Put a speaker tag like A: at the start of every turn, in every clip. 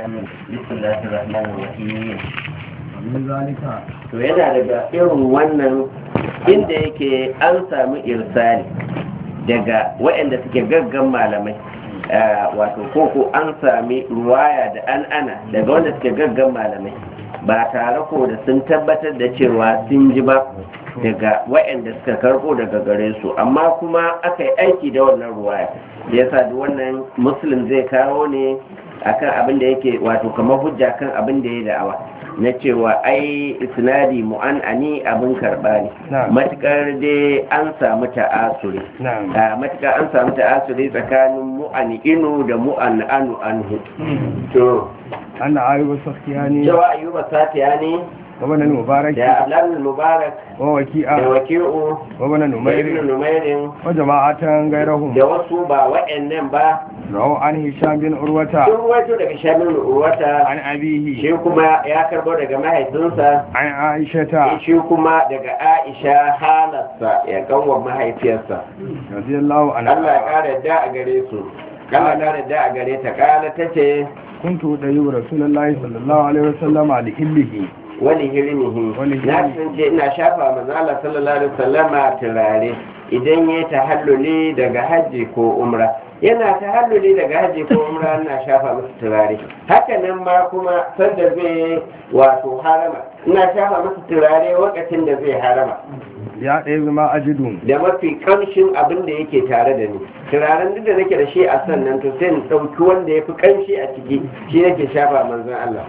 A: بسم الله الرحمن الرحيم
B: min zalika
A: to yana daga irin wannan inda yake an samu irsali daga waɗanda suke gaggan malamai ah, wato koko an sami ruwaya da an ana daga wanda suke gaggan malamai ba tare ko da sun tabbatar da cewa sun ji ba daga waɗanda suka karɓo daga gare su amma kuma aka yi aiki da wannan ruwaya da yasa duk wannan muslim zai kawo ne akan abin da yake wato kamar hujja kan abin da ya da'awa na cewa ai isnadi mu'an'ani abin karɓa ne
B: Na'am.
A: matukar dai an samu ta'asuri
B: na'am
A: a matukar an samu ta'asuri tsakanin mu'an'inu da mu'an'anu anhu to
B: anna ayyuba sakiyani
A: cewa ayyuba satiya ne
B: wa bana mubarak
A: da abdullahi mubarak
B: wa
A: da
B: waki'a
A: waki'u
B: wa bana
A: da ibn
B: numair
A: numairin
B: wa jama'atan gairahum
A: da wasu ba wa'annan ba
B: rawu an hisham bin urwata
A: sun ruwaito daga shamin urwata
B: an abihi
A: shi kuma ya karbo daga mahaifinsa
B: an aishata
A: shi kuma daga aisha halarsa ya kanwa mahaifiyarsa
B: radiyallahu
A: Allah ya
B: anha
A: kara da a gare su Allah ya kara da a gare ta kala ta ce
B: kuntu da yi rasulullahi sallallahu alaihi wasallam li hillihi
A: wani hirnihi
B: Wani
A: na
B: hirnihi.
A: sun ce ina shafa manzo Allah sallallahu alaihi wasallama turare idan ya tahalluli daga hajji ko umra yana tahalluli daga hajji ko umra ina shafa masa turare haka nan ma kuma sanda zai wato harama ina shafa masa turare lokacin da zai harama
B: ya ɗaya zama ajidu
A: da mafi kamshin abin da yake tare da ni turaren duk da nake da shi a sannan to sai in ɗauki wanda ya fi kamshi a ciki shi nake shafa manzon Allah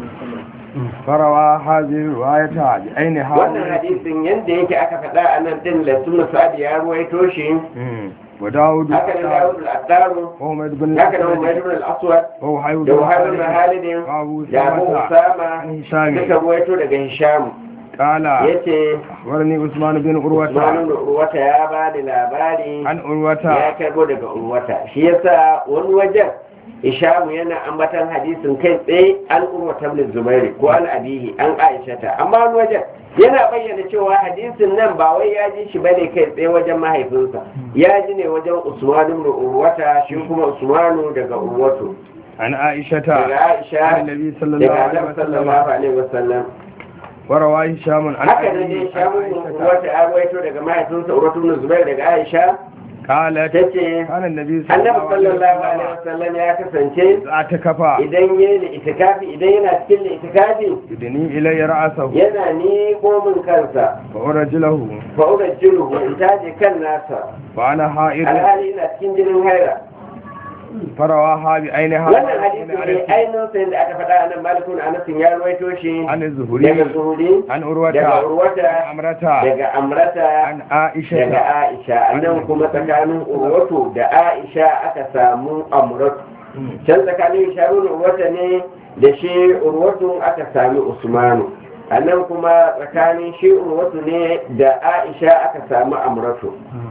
B: farawa hazir ruwayata bi aini
A: wannan hadisin yadda yake aka faɗa a nan ɗin da suna sa'ad ya ruwaito shi
B: wa dawud
A: haka nan Dawud al-Attaru
B: wa Umayd bin
A: haka nan Umayyad ibn al-Aswad
B: wa Uhayb
A: da Wahab ibn Halid
B: wa Abu
A: da Abu
B: Samata
A: Usama
B: an Hisham
A: suka ruwaito daga Hisham
B: qala
A: yace
B: akhbarani Usman bin
A: Usman
B: Urwata
A: ibn Urwata ya ba da labari
B: an
A: ya
B: Urwata
A: karbo daga Urwata shi yasa wani wajen Ishamu yana ambatan hadisin kai tsaye an urwata ibn Zubairi ko an abihi an Aisha ta amma wani wajen yana bayyana cewa hadisin nan ba wai ya ji shi bane kai tsaye wajen mahaifinsa ya ji ne wajen Usman ibn Urwata shi kuma Usmanu daga Urwatu
B: an Aishata
A: daga Aisha
B: an Nabi sallallahu
A: daga
B: alaihi
A: Annabi sallallahu
B: wasallam
A: alaihi wasallam
B: wa rawa Hisham an
A: haka ne
B: Abi
A: dai Shamu
B: an Aishata
A: Urwata ya rawaito daga mahaifinsa Urwatu ibn Zubair daga Aisha
B: qalat
A: tace
B: kana Nabi
A: Annabi sallallahu alaihi
B: wasallam
A: wasallam ya kasance
B: za ta kafa
A: idan ya yi itikafi idan yana cikin itikafi
B: idni ilayya ra'sahu
A: yana ni min kansa
B: wa urajlahu
A: fa ura jiruhu in taje kan nasa
B: wa ana ha'id
A: alhali ina cikin jinin haira
B: farawa ha bi aini ha
A: wannan hadisi ne ainihin sai da aka faɗa a nan malikun anasin ya ruwaito shi
B: an zuhuri
A: daga zuhuri
B: an
A: daga
B: urwata
A: urwata
B: amrata
A: daga amrata
B: an aisha
A: daga aisha annan kuma tsakanin urwatu da aisha aka samu amratu can tsakanin sharun urwata ne da shi urwatu aka sami usmanu a nan kuma tsakanin shi urwatu ne da aisha aka sami amratu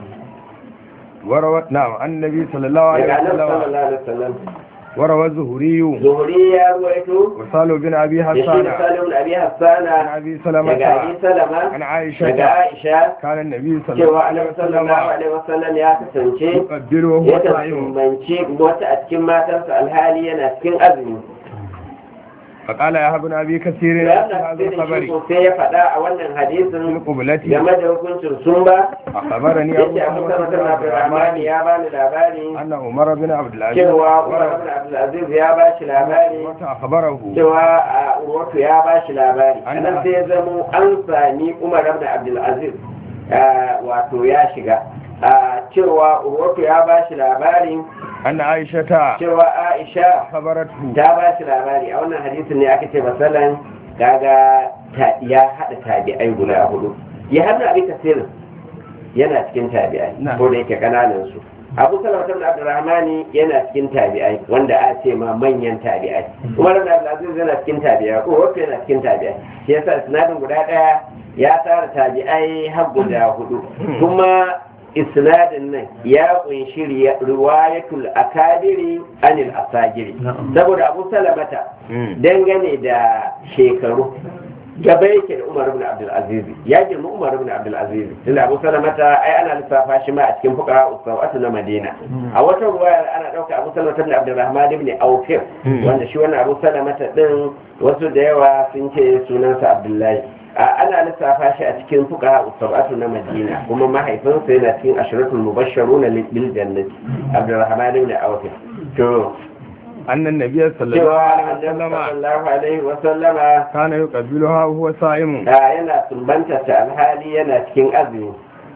B: وروى نعم عن النبي صلى الله عليه
A: daga nan
B: وسلم
A: sallallahu alaihi wasallam
B: وروى الزهري
A: zuhuri ya ruwaito
B: وصال بن أبي
A: da shi da
B: حسان
A: salim abi
B: عن
A: hassana
B: أبي
A: daga abi
B: سلمة
A: salama
B: عن
A: daga
B: عائشة
A: aisha
B: كان النبي صلى الله
A: cewa
B: عليه
A: annabi sallallahu
B: وسلم
A: alaihi wasallam ya kasance
B: يقبل وهو
A: ya
B: صائم
A: kasance wata a cikin matarsa alhali yana cikin azumi
B: فقال يا ابن أبي كثير
A: da
B: في هذا
A: wannan
B: الخبر
A: shi sai ya faɗa a wannan
B: في
A: hadisin
B: القبلة
A: game da hukuncin sun ba
B: أخبرني أبو
A: yace abu
B: سلمة
A: sama
B: بن
A: kan
B: عبد
A: abdurrahman
B: الرحمن
A: ya bani labari
B: أن عمر بن عبد العزيز
A: cewa umar ibn abdulaziz ya ba shi labari
B: أخبره
A: cewa a urwatu ya ba shi labari
B: An-
A: anan sai ya zamo an sami umar ibn abdulaziz ah, wato ya shiga Ah, cewa urwatu ya ba shi labari
B: أن عائشة
A: cewa aisha
B: أخبرته
A: ta ba shi labari a wannan hadisin ne aka ce masalan kaga ta- ya haɗa tabi'ai guda hudu ya haɗa abin tasirin yana cikin tabi'ai
B: Na.
A: ko da yake kananan su abu salama ibn abdurrahmani yana cikin tabi'ai wanda a ce ma manyan tabi'ai umar ibn abdulaziz yana cikin tabi'ai ko wato yana cikin tabi'ai shi yasa sinadin guda ɗaya ya tara tabi'ai har guda hudu kuma isnadin nan ya kunshi riya- riwayatul akabiri anil asagiri saboda abu salamata
B: مم.
A: dangane da shekaru gaba yake da Umar ibn Abdul Aziz ya girma Umar ibn Abdul Aziz tunda Abu Salamata ai ana lissafa shi ma a cikin fuqaha usawatu na Madina a wata ruwaya ana dauka Abu Salamata ibn Abdul Rahman ibn Auf wanda shi wannan Abu Salamata din wasu da yawa sun ce sunansa Abdullahi ana lissafa shi a cikin fuqaha usawatu na Madina kuma mahaifinsa yana cikin ashratul mubashsharuna bil jannati Abdul Rahman ibn Auf to
B: أن النبي صلى الله
A: cewa
B: عليه
A: annabi
B: وسلم
A: sallallahu alaihi wa sallama
B: كان يقبلها وهو صائم
A: da yana sumbanta ta alhali yana cikin azumi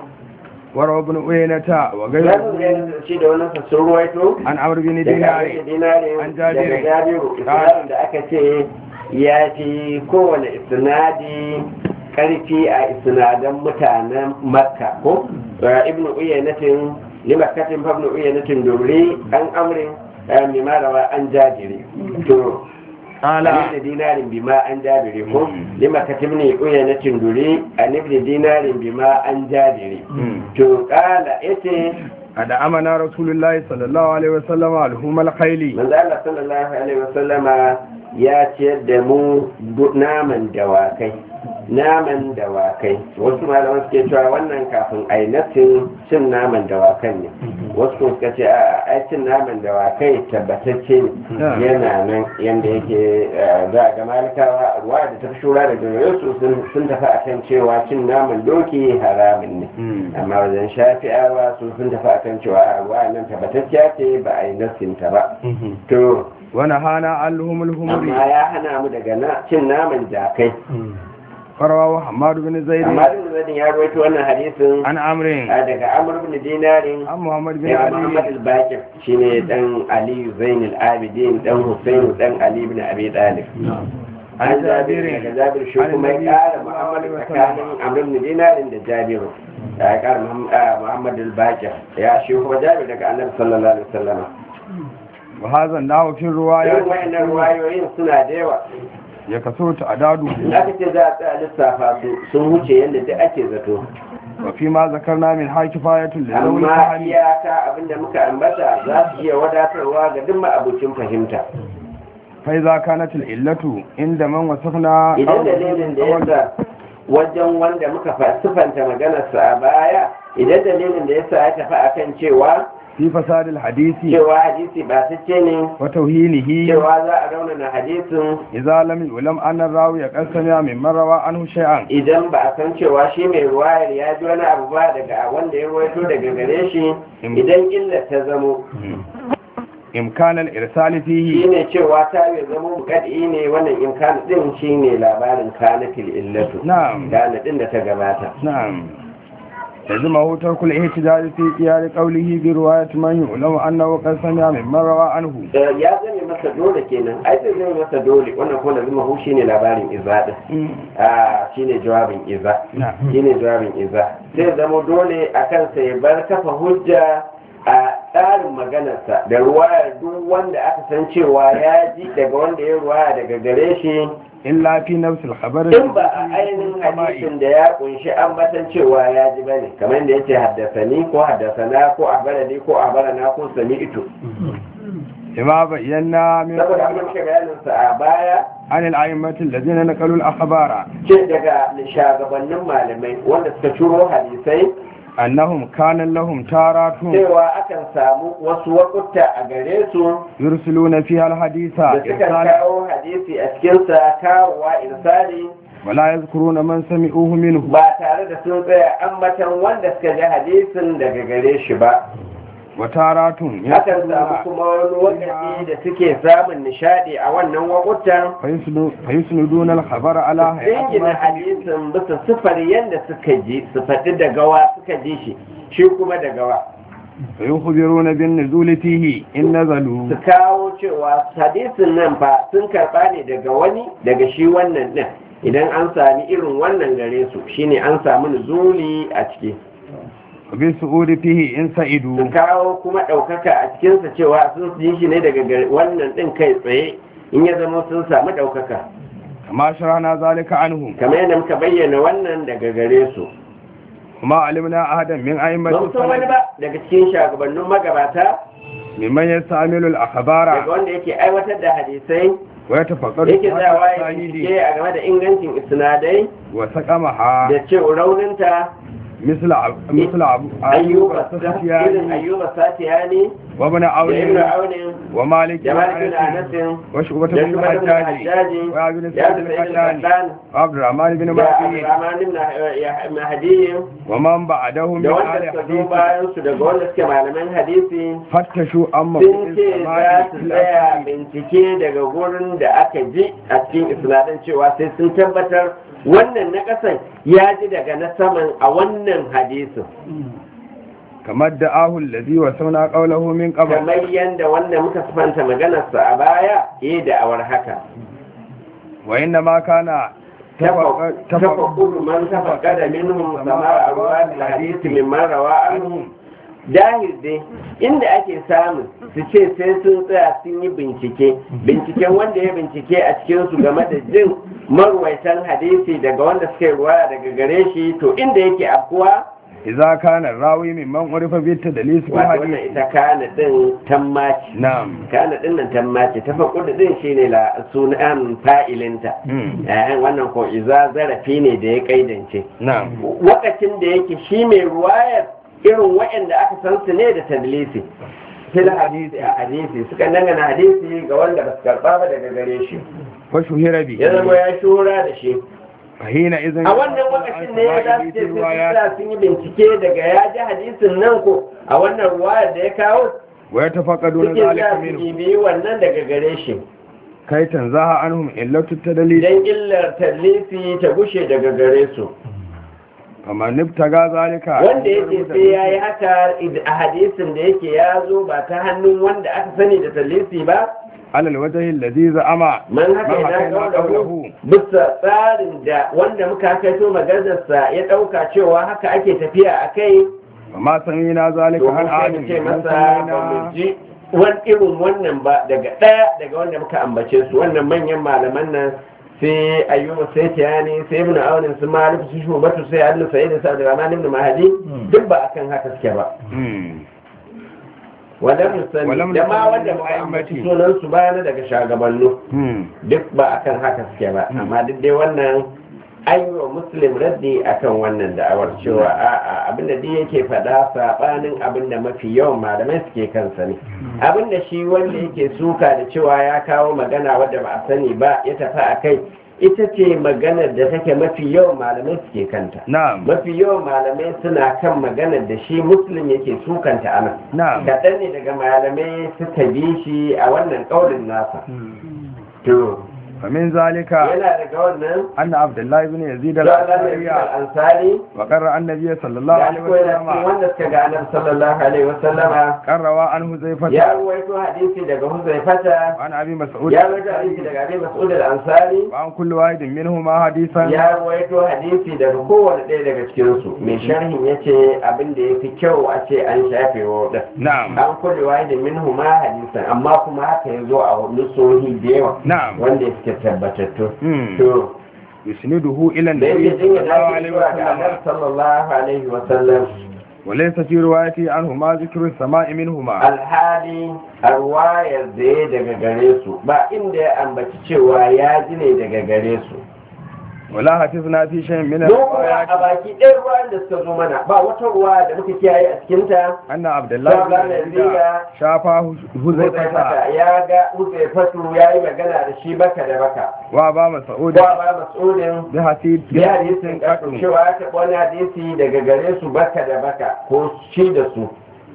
B: وروى ابن عيينة
A: Zamu
B: وغيره
A: ga shi da wannan sassun ruwaito
B: عن عمرو بن
A: daga
B: دينار
A: abin dinari
B: An Jabiru.
A: daga jabiru isnadin da aka ce ya fi kowane isnadi karfi a isnadan mutanen makka ko ibnu uyaynatin limakkatin fa ibnu uyaynatin dubri an amrin mimarawa an jabiri to
B: قال
A: an ibn dinarin bima an jabiri ko lima katibni uyaynatin duri an ibn dinarin bima an jabiri to kala yace
B: أدعمنا رسول الله صلى الله عليه وسلم لحوم الخيل
A: manzo Allah sallallahu alaihi wasallama ya ciyar da mu du- naman dawakai naman dawakai wasu malaman suke cewa wannan kafin ainatin cin naman dawakan ne wasu kuma suka ce a ai cin naman dawakai tabbatacce ne
B: Yeah.
A: yana nan yanda yake eh, za a ga malikawa ruwa da ta fi shura da gare su sun sun tafi akan cewa cin naman doki haramun ne amma wajen shafi'awa su sun tafi akan cewa a ruwa nan tabbatacciya ce ba a yi nasinta ba to
B: ونهانا عن لحوم
A: amma
B: الحمر
A: ya hana mu daga na- cin naman jakai
B: فروى حماد بن زيد
A: amma ibn zadin ya rawaito wannan hadisin
B: عن عمرو
A: a daga amr ibn dinarin
B: عن محمد بن
A: daga muhammad
B: علي
A: al-bakir shine dan ali zain al-abidin dan husain dan ali ibn abi talib
B: عن
A: an jabir
B: جابر
A: daga jabir shi
B: عن
A: kuma ya
B: النبي
A: kara
B: صلى الله
A: muhammad
B: عليه وسلم
A: tsakanin amr ibn dinarin da jabir ya kara Muhammad- ah, muhammad al-bakir ya shi kuma jabir daga annabi sallallahu alaihi wasallam
B: وهذا النحو في
A: irin
B: الروايات
A: wayannan ruwayoyin suna da yawa
B: يكثر تعداده
A: in aka ce za a tsaya lissafa su sun wuce yadda duk ake zato
B: وفيما ذكرنا من هاي كفاية لذوي
A: amma
B: الفهم
A: iyaka abinda muka ambata za su iya wadatarwa ga duk ma'abucin fahimta
B: فإذا كانت العلة عند من وصفنا
A: idan
B: قوله
A: dalilin da
B: بالتوجه
A: yasa wajen wanda muka fa- sifanta maganarsa a baya idan dalilin da yasa ya tafi akan cewa
B: في فساد الحديث
A: cewa hadisi ba ta ce ne
B: وتوهينه
A: cewa za a raunana hadisin
B: إذا لم يعلم أن الراوي قد سمع ممن روى عنه شيئا
A: idan ba a san cewa shi mai ruwayar ya ji wani abu ba daga wanda ya ruwaito daga gare shi idan illar ta zamo
B: إمكان الإرسال فيه
A: shine cewa ta yi zama bukadi ne wannan imkan din shine labarin kanatil illatu
B: نعم
A: kana din da ta gabata
B: نعم لزمه ترك الاحتجاج في قيام قوله برواية من يعلم أنه قد سمع ممن روى عنه
A: Da ya zame masa dole kenan ai zai zame masa dole wannan kuma lazima hu shine labarin iza din a shine jawabin iza
B: نعم
A: shine jawabin iza sai zama dole a kansa ya bar kafa hujja a tsarin maganarsa da ruwayar duk wanda aka san cewa ya ji daga wanda ya ruwaya daga gare shi
B: إلا في نفس الخبر
A: in ba a ainihin hadisin da ya kunshi ambatan cewa ya ji bane kamar da yace haddasani ko haddasana ko ahbarani ko ahbarana ko sami'tu
B: كما بينا من
A: saboda an shi bayanin sa a baya
B: عن الأئمة الذين نقلوا الأخبار
A: ce daga shagabannin malamai wanda suka ciro hadisai
B: أنهم كان لهم تارات
A: cewa akan samu wasu wakuta a gare su
B: يرسلون فيها الحديث
A: da suka
B: إرسالا
A: kawo hadisi a cikinsa kawowa irsali
B: ولا يذكرون من سمعوه منه
A: ba tare da sun tsaya ambatan wanda suka ji hadisin daga gare shi ba
B: وتارات
A: akan samu kuma wani wakati da suke samun nishadi a wannan wakutan
B: فيسن- فيسندون الخبر على هيئة
A: jingina
B: ما سمعوا.
A: hadisin bisa sifar yadda suka ji su faɗi da gawa suka ji shi shi kuma da gawa
B: فيخبرون بالنزول فيه إن نزلوا
A: su kawo cewa hadisin nan fa sun karɓa ne daga wani daga shi wannan ɗin idan an sami irin wannan gare su shine an samu nuzuli a ciki
B: وبالسعود فيه إن
A: su
B: سئدوا
A: kawo kuma ɗaukaka a cikinsa cewa sun ji shi ne daga gare- wannan ɗin kai tsaye in ya zama sun samu ɗaukaka
B: كما شرحنا ذلك عنهم
A: kamar yadda muka bayyana wannan daga gare su
B: وما علمنا أحدا من أئمة
A: ba mu san wani
B: السلف
A: ba daga cikin shugabannin magabata
B: ممن يستعمل
A: daga
B: الأخبار
A: wanda yake aiwatar da hadisai
B: wa yatafaqqadu
A: yake tsayawa ya
B: sahidi
A: bincike a game da ingancin isnadai
B: wa saqamaha
A: da ce rauninta
B: مثل عب- مثل عب- أيوب
A: ayyuba irin
B: السختياني
A: ayyuba satiyani
B: وابن
A: da ibnu
B: عون
A: aunin
B: ومالك
A: da
B: بن
A: malik bin
B: أنس
A: anasin
B: وشعبة
A: da
B: بن
A: shubatu bin
B: الحجاج
A: hajjaji
B: وعبد
A: ya
B: السعيد
A: da sayyid
B: القتاني
A: al-qattan
B: وعبد الرحمن بن
A: da
B: مهدي
A: abdurrahman ibn mahdi
B: ومن بعدهم
A: da
B: من
A: wanda
B: أهل
A: suka zo
B: الحديث
A: bayan su daga wanda suke malaman hadisi
B: فتشوا أما
A: sun ce za su tsaya bincike daga gurin da aka ji a cikin isnadin cewa sai sun tabbatar wannan na ƙasan ya ji daga na saman a wannan hadisin
B: كما ادعاه الذي وسونا قوله من قبل
A: kamar yadda wanda muka sifanta maganarsa a baya yi da awar haka
B: وإنما كان تفق- تفق-
A: تفقد من تفقد منهم سماع أرواح الحديث ممن روى عنهم dahil dai inda ake samun su ce sai sun tsaya sun yi bincike binciken wanda ya bincike a cikinsu game da jin marwaitan hadisi daga wanda suka yi ruwaya daga gare shi to inda yake afkuwa
B: إذا كان الراوي ممن عرف بالتدليس في
A: wato wannan
B: الحديث
A: ita kana din tammaci
B: نعم
A: kana din nan tammaci tafaqqud din shine la sunan fa'ilinta
B: مم.
A: eh wannan ko iza zarafi ne da ya kaidance
B: نعم
A: wakacin da yake shi mai ruwayar irin waɗanda aka san su ne da tadlisi fil hadisi a hadisi suka dangana hadisi ga wanda ba su karba ba daga gare shi
B: فشهر به
A: ya zama ya shura da shi
B: فحينئذ
A: a wannan wakacin ne ya za su ce sun tsaya sun yi bincike daga ya ji hadisin nan ko a wannan ruwayar da ya kawo
B: ويتفقدون
A: suke
B: ذلك
A: za su
B: منه
A: bibiyi wannan daga gare shi
B: كي تنزه عنهم إلا التدليس
A: idan illar tadlisi ta gushe daga gare su
B: فمن ابتغى ذلك
A: wanda yake sai ya yi haka a hadisin da yake ya zo ba ta hannun wanda aka sani da talisi ba
B: على الوجه الذي زعم
A: man haka
B: من
A: ina
B: حكينا
A: kaulahu
B: قوله
A: bisa tsarin da wanda muka kaito maganarsa ya ɗauka cewa haka ake tafiya a kai
B: وما سمينا ذلك
A: domin
B: عن
A: sai mu
B: عالم
A: ce
B: من
A: masa ba mu
B: سمينا
A: ji wani irin wannan ba daga ɗaya daga wanda muka ambace su wannan manyan malaman nan sai ayyuba sai tiyani sai ibn aunin su malik su shubatu sai annu sa'id sa da rahman ibn mahdi duk ba akan haka suke ba
B: مم.
A: walam musani
B: Walam
A: da ma
B: nusani
A: wanda
B: min
A: ba ambaci
B: a'immati.
A: sunan su bayana daga shagabannu
B: مم.
A: duk ba akan haka suke ba amma duk dai wannan an yi wa muslim raddi akan wannan da'awar cewa a'a abinda duk yake faɗa saɓanin abinda mafi yawan malamai suke kansa ne abinda shi wanda yake suka da cewa ya kawo magana wadda ba a sani ba ya tafi a kai ita ce maganar da take mafi yawan malamai suke kanta
B: نعم
A: mafi yawan malamai suna kan maganar da shi muslim yake sukanta a nan
B: نعم
A: kaɗan ne daga malamai suka bi shi a wannan ƙaurin nasa to
B: فمن ذلك
A: yana daga wannan
B: أن عبد الله بن يزيد
A: Zalala
B: الأنصاري
A: ansari
B: وقرأ النبي صلى الله
A: ya
B: عليه
A: ko yana cikin
B: وسلم
A: wanda suka ga annabi sallallahu alaihi wasallama
B: قرأ عن حذيفة
A: ya ruwaito hadisi daga Huzaifata
B: وعن أبي مسعود
A: ya ruwaito hadisi daga Abi Mas'ud al-Ansari
B: وعن كل واحد منهما حديثا
A: ya ruwaito hadisi daga kowane ɗaya daga cikin su mai sharhin yace abin da yafi kyau a ce an shafe wa da
B: نعم
A: an kulle wahidin minhu ma hadisan amma kuma haka ya zo a nusohi da yawa
B: نعم
A: wanda suke tabbatattu
B: مم.
A: to
B: يسنده إلى
A: da
B: النبي
A: yake
B: صلى
A: dinga
B: الله
A: dace
B: عليه
A: zuwa ga annabi
B: وسلم
A: sallallahu alaihi wa sallam
B: وليس في روايته عنهما ذكر السماء منهما
A: alhali a ruwayar da ya daga gare su ba inda ya ambaci cewa ya ji ne daga gare su
B: ولا حفظنا في شيء من
A: mu kuma
B: الروايات
A: a baki ɗaya ruwan da suka zo mana ba wata ruwa da muka kiyaye a cikinta
B: أن عبد الله بن
A: Zalala
B: يزيد
A: Yazida
B: شافه
A: Huzaifata
B: حذيفة
A: ya ga Huzaifatu ya yi magana da shi baka da baka
B: وأبا مسعود
A: ko ba mas'udin
B: بحديث
A: ya hadisin kasu
B: قطع
A: cewa ya taɓa wani hadisi daga gare su baka da baka ko shi da su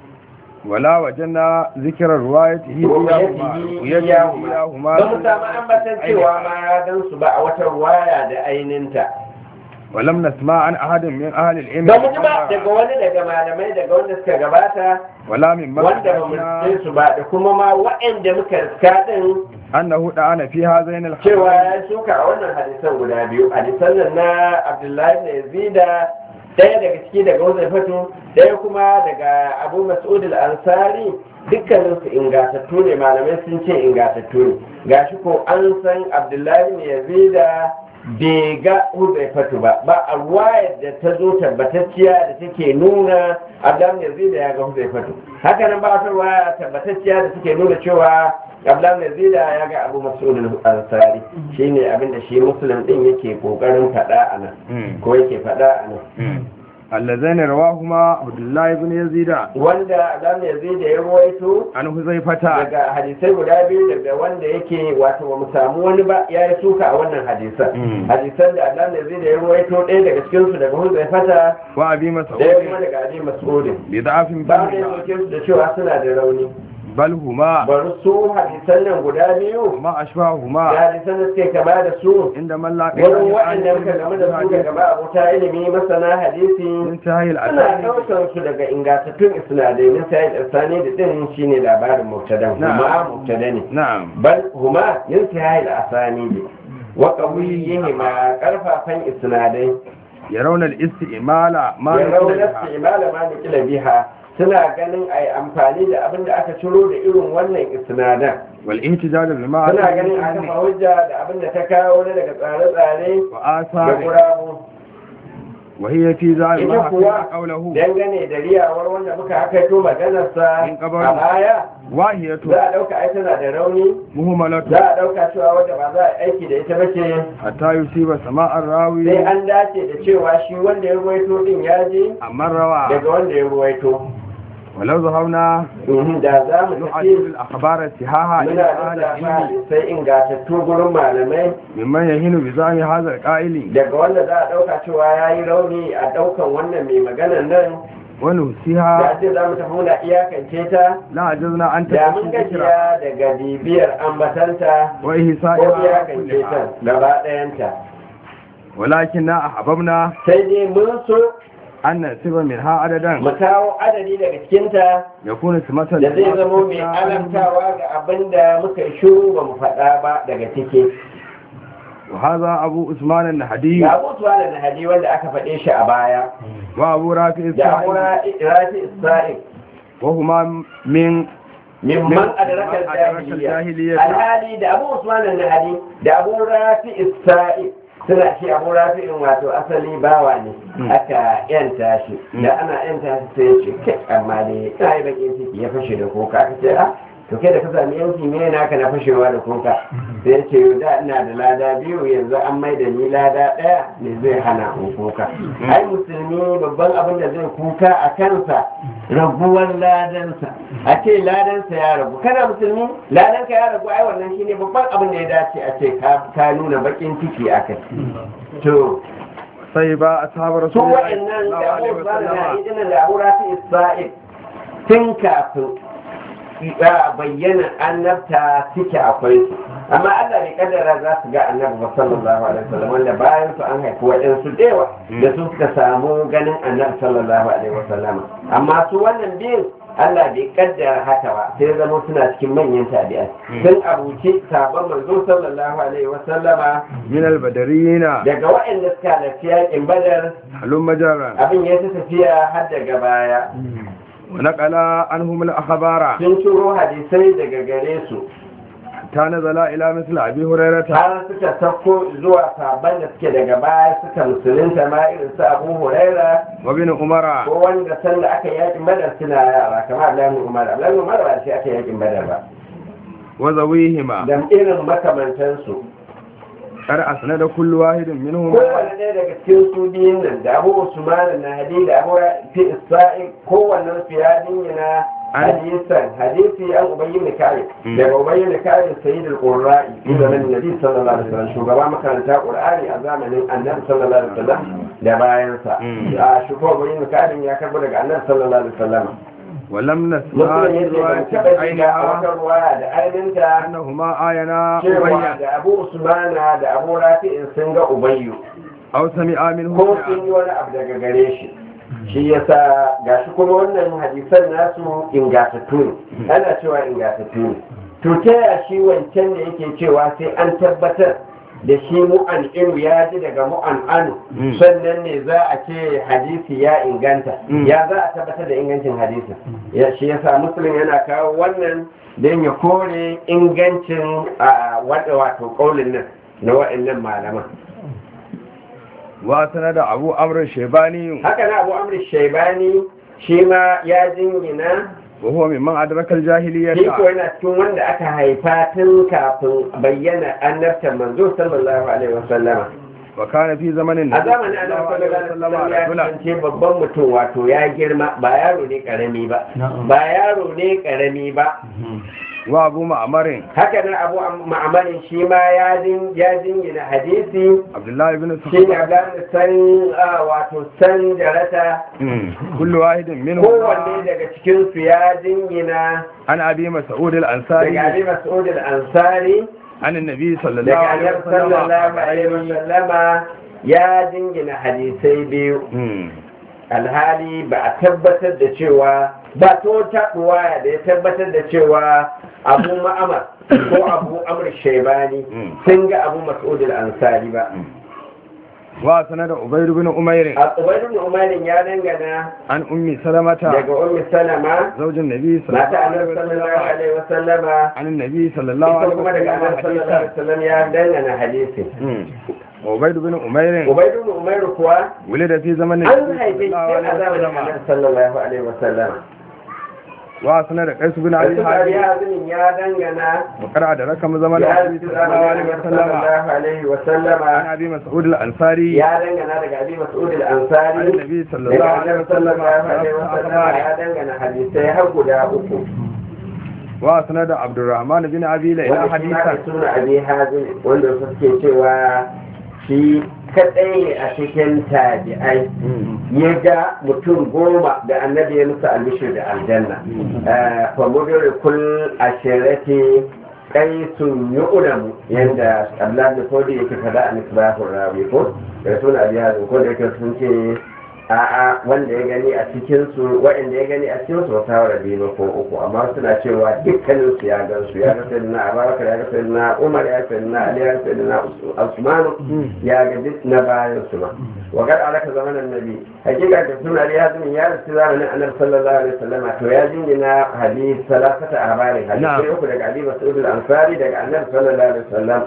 B: ولا وجدنا ذكر روايته إياهما رؤيته إياهما
A: ba mu samu ambatan cewa ma ya gan su ba a wata ruwaya da aininta
B: ولم نسمع عن أحد من أهل العلم
A: ba mu ji ba daga wani daga malamai daga wanda suka gabata
B: ولا من
A: wanda ba mu
B: مكتبنا
A: ji su ba da kuma ma waɗanda muka riska din
B: أنه دعانا في هذين
A: cewa
B: الحديثين
A: ya shuka a wannan hadisan guda biyu hadisan nan na abdullahi da yazida ɗaya daga ciki daga wazai fatu ɗaya kuma daga abu mas'ud al-ansari dukkanin su ingatattu ne malamai sun ce ingatattu ne gashi ko an san abdullahi ne yazida bai ga huzaifatu ba ba a ruwayar da ta zo tabbatacciya da take nuna abdullahi yazid ya ga huzaifatu haka nan ba wata ruwaya tabbatacciya da take nuna cewa abdullahi yazid ya ga abu mas'ud al-ansari shine abinda shi muslim din yake kokarin faɗa a nan ko yake faɗa a nan
B: اللذين رواهما عبد الله بن يزيد
A: wanda abdullahi yazid ya ruwaito
B: عن حذيفة
A: daga hadisai guda biyu daga wanda yake wato ba mu samu wani ba ya yi suka a wannan hadisan
B: Mm.
A: hadisan da Allah ne zai da ya ruwaito ɗaya daga cikin su daga hulzai fata
B: وأبي
A: ɗaya kuma
B: مسعود
A: daga abi mas'udin
B: بضعف
A: ba da ya
B: بعض
A: soke su da cewa suna da rauni
B: بل هما
A: bari su hadisan nan guda biyu
B: ما
A: da
B: أشبههما
A: hadisan da suke kama da su
B: عند من لا
A: wurin waɗanda muka game da su daga ba abota ilimi masana hadisi
B: انتهى
A: suna
B: الأسانيد
A: ɗaukar su daga ingantattun isnadai min sayyid isani da din shine labarin mubtada
B: Na'am.
A: kuma mubtada ne
B: نعم
A: bal huma intihai al-asani ne wa qawiyihi ma karfafan isnadai
B: يرون الاستئمال ما
A: ya
B: نقل
A: rauna
B: بها
A: istimala ma nukila biha suna ganin ai amfani da abin da aka ciro da irin wannan isnadan
B: والاحتجاج بما
A: suna ganin a kafa hujja da abin da ta kawo na daga tsare-tsare da
B: وآثار
A: gurabu
B: وهي في ذلك
A: ita
B: ما
A: kuwa
B: حكى قوله
A: dangane da riyawar wanda muka hakaito maganarsa
B: In kabar-
A: a baya
B: واهية
A: za a ɗauka ai tana da rauni
B: مهملة
A: za a ɗauka cewa wadda ba za a aiki da ita ba ce
B: حتى يصيب سماء الراوي
A: sai an dace da cewa shi wanda ya ruwaito din ya je
B: أما الرواء
A: daga wanda ya ruwaito
B: ولو ذهبنا
A: Mhm, da za mu
B: نعدل
A: tafi
B: الأخبار الصحاحة إلى
A: muna
B: أهل
A: da
B: العلم
A: sai ingantattu gurin malamai
B: ممن يهين بزعم هذا القائل
A: daga wanda za a ɗauka cewa ya yi rauni a ɗaukan wannan mai maganan nan da
B: ونسيها
A: ce za mu tafi muna iyakance ta
B: لا عجزنا أن
A: da mun
B: تكون ذكرى
A: gajiya daga bibiyar ambatanta ko
B: وإحصائها
A: iyakance ta
B: كلها
A: gaba ɗayanta
B: ولكننا أحببنا
A: sai dai mun so
B: أن نسيب منها عددا
A: mu kawo adadi daga cikinta
B: يكون سمة
A: da zai zamo mai alamtawa ga abin da muka yi shuru ba mu faɗa ba daga ciki
B: وهذا أبو عثمان النهدي
A: ga abubuwa da nahadi wanda aka faɗe shi a baya
B: وأبو rafi
A: da
B: السائل
A: amura rafi isra'il
B: وهما من
A: mimman adraka
B: Mimman adraka
A: jahiliya
B: al-jahiliyyah.
A: alhali da abu usman al-nahdi da abu rafi isra'il suna ce abu rafi in wato asali bawa ne
B: Mm.
A: aka yanta shi
B: Mm.
A: da ana yanta shi sai ya ce kai amma dai ina yi bakin ciki ya fashe da kuka aka ce a to kai da ka sami yanki me naka na fashewa da kuka sai ya ce yau da ina da lada biyu yanzu an mai da ni lada ɗaya ne zai hana in kuka ai musulmi babban abin da zai kuka a kansa raguwar ladansa a ce ladansa ya ragu kana musulmi ladanka ya ragu ai wannan shine babban abin da ya dace a ce ka ka nuna bakin ciki a kai to
B: صيبا أصحاب
A: su
B: رسول الله صلى
A: wa'annan
B: الله
A: da
B: عليه
A: abu ba na
B: وسلم
A: idinin da abu rafi isra'il tun kafin ya bayyana annabta suke akwai su amma Allah bai kaddara za su ga annabi ba sallallahu alaihi wasallam wanda bayan su an haifi waɗansu da yawa da su suka samu ganin annabi sallallahu alaihi wasallam amma su wannan biyun Allah bai kaddara haka ba sai zama suna cikin manyan tabi'ai sun abuci sabon manzo sallallahu alaihi wasallama
B: من البدريين
A: daga waɗanda suka halarci yakin badar
B: هلم جرا
A: abin ya ta tafiya har daga baya
B: ونقل عنهم الأخبار
A: sun ciro hadisai daga gare su
B: حتى نزل إلى مثل أبي هريرة
A: har suka sauko zuwa sabon da suke daga baya suka musulunta ma irin su abu huraira
B: وابن عمر
A: ko wanda sanda aka yakin badar suna yara kamar abdullahi umar abdullahi umar ba da shi aka yakin badar ba
B: وذويهما
A: da irin makamantansu
B: قد أسند كل واحد منهم
A: kowane ɗaya daga cikin su biyun nan da abu usman na hadi da abu fi isra'il kowannen su ya dingina hadisan hadisi an ubayyi ne kare
B: Mm.
A: daga ubayyi ne kare sayyid al-qurra'i fi zamanin nabi sallallahu alaihi wasallam shugaba makaranta qur'ani a zamanin annabi sallallahu alaihi wasallam da bayansa
B: Mm.
A: a shugaba ubayyi ne kare ya karbo daga annabi sallallahu alaihi wasallam
B: ولم نسمع
A: mutum ya ce ban
B: رواية
A: taɓa shiga a
B: عينها
A: wata ruwaya da ainihinta
B: أنهما آينا
A: cewa
B: أبيا
A: da abu usmana da abu rafi'in sun ga ubayyu
B: أو سمع منه
A: ko
B: شيئا.
A: sun yi wani abu daga gare shi shi yasa gashi kuma wannan hadisan nasu ingatattu ne ana cewa ingatattu ne to ta yaya shi wancan da yake cewa sai an tabbatar da shi mu'an inu ya ji daga mu'an anu
B: Mm.
A: sannan ne za a ce hadisi ya inganta
B: Mm.
A: ya za a tabbatar da ingancin hadisin ya shi yasa musulun yana kawo wannan don ya kore ingancin a wadda wato kaulin nan na wa'annan malaman
B: وسند أبو أمر الشيباني
A: haka na abu amr shaibani shi ma ya jingina
B: وهو ممن أدرك
A: shi
B: الجاهلية
A: ko yana cikin wanda aka haifa tun kafin bayyana annabtan manzo sallallahu alaihi wasallama
B: وكان في زمن النبي
A: a zamanin annabi sallallahu alaihi wasallam ya
B: رجلا
A: kasance babban mutum wato ya girma ba yaro ne karami ba ba yaro ne karami ba
B: وأبو معمر
A: haka nan abu ma'amarin shi ma ya jin ya jingina hadisi
B: عبد الله بن
A: shi ne
B: سخر
A: abdan san ah, wato san jarata
B: كل واحد منهم
A: kowanne daga cikin su ya jingina
B: عن أبي مسعود
A: daga
B: الأنصاري
A: abi mas'ud al-ansari
B: عن النبي صلى الله
A: daga
B: عليه
A: annabi sallallahu alaihi
B: وسلم
A: wasallama ya jingina hadisai biyu
B: مم.
A: alhali ba a tabbatar da cewa ba ta wata ruwaya da ya tabbatar da cewa abu ma'amar ko abu amr shaibani
B: Mm.
A: sun ga abu mas'ud al-ansari ba
B: وسند عبيد بن أمير
A: a ubaidun umarin ya dangana
B: عن أم سلمة
A: daga ummi salama
B: زوج النبي صلى
A: mata
B: الله عليه
A: annabi sallallahu
B: وسلم
A: alaihi wasallama
B: عن النبي صلى الله
A: ita
B: عليه
A: kuma daga
B: وسلم
A: annabi sallallahu alaihi
B: حديثا
A: wasallam ya dangana hadisi
B: مم. وعبيد بن أمير
A: ubaidun umairu kuwa
B: ولد في زمن
A: an
B: النبي
A: haife
B: صلى
A: shi
B: الله
A: a
B: عليه
A: zamanin
B: وسلم
A: annabi sallallahu alaihi wasallama
B: وسند قيس بن
A: Wasu
B: أبي
A: bari
B: حازم
A: azumin ya dangana
B: وقرأ رقم زمن
A: ya
B: النبي
A: rasu
B: صلى الله عليه
A: zamanin
B: وسلم
A: sallallahu alaihi wasallama
B: عن أبي مسعود الأنصاري
A: ya dangana daga abi mas'ud
B: عن
A: al-ansari
B: النبي صلى الله
A: daga
B: عليه
A: annabi
B: وسلم
A: sallallahu alaihi wasallama ya dangana hadisai har guda uku
B: وسند عبد الرحمن بن أبي ليلى
A: wanda shi ma
B: حديثا
A: da suna abi hazin wanda suke cewa shi kadai ne a cikin tabi'ai ya ga mutum goma da annabi ya musu albishir da aljanna famudar kul ashirati kai sun yi udamu yadda abdullahi da kodi yake fada a misbahun rawi ko da suna abi hazin ko da yake sun ce a'a wanda ya gani a cikin su waɗanda ya gani a cikin su wata wara biyu ko uku amma suna cewa dukkanin su ya gan su ya ga sayyidina abubakar ya ga sayyidina umar ya ga sayyidina ali ya ga sayyidina usman ya ga duk na bayan su ma wa gar alaka zamanin nabi hakika da suna ali hazmi ya rasu zamanin annabi sallallahu alaihi wasallam to ya jingina hadith salasata ahbarin hadisi uku daga abi mas'ud al-ansari daga annabi sallallahu alaihi wasallam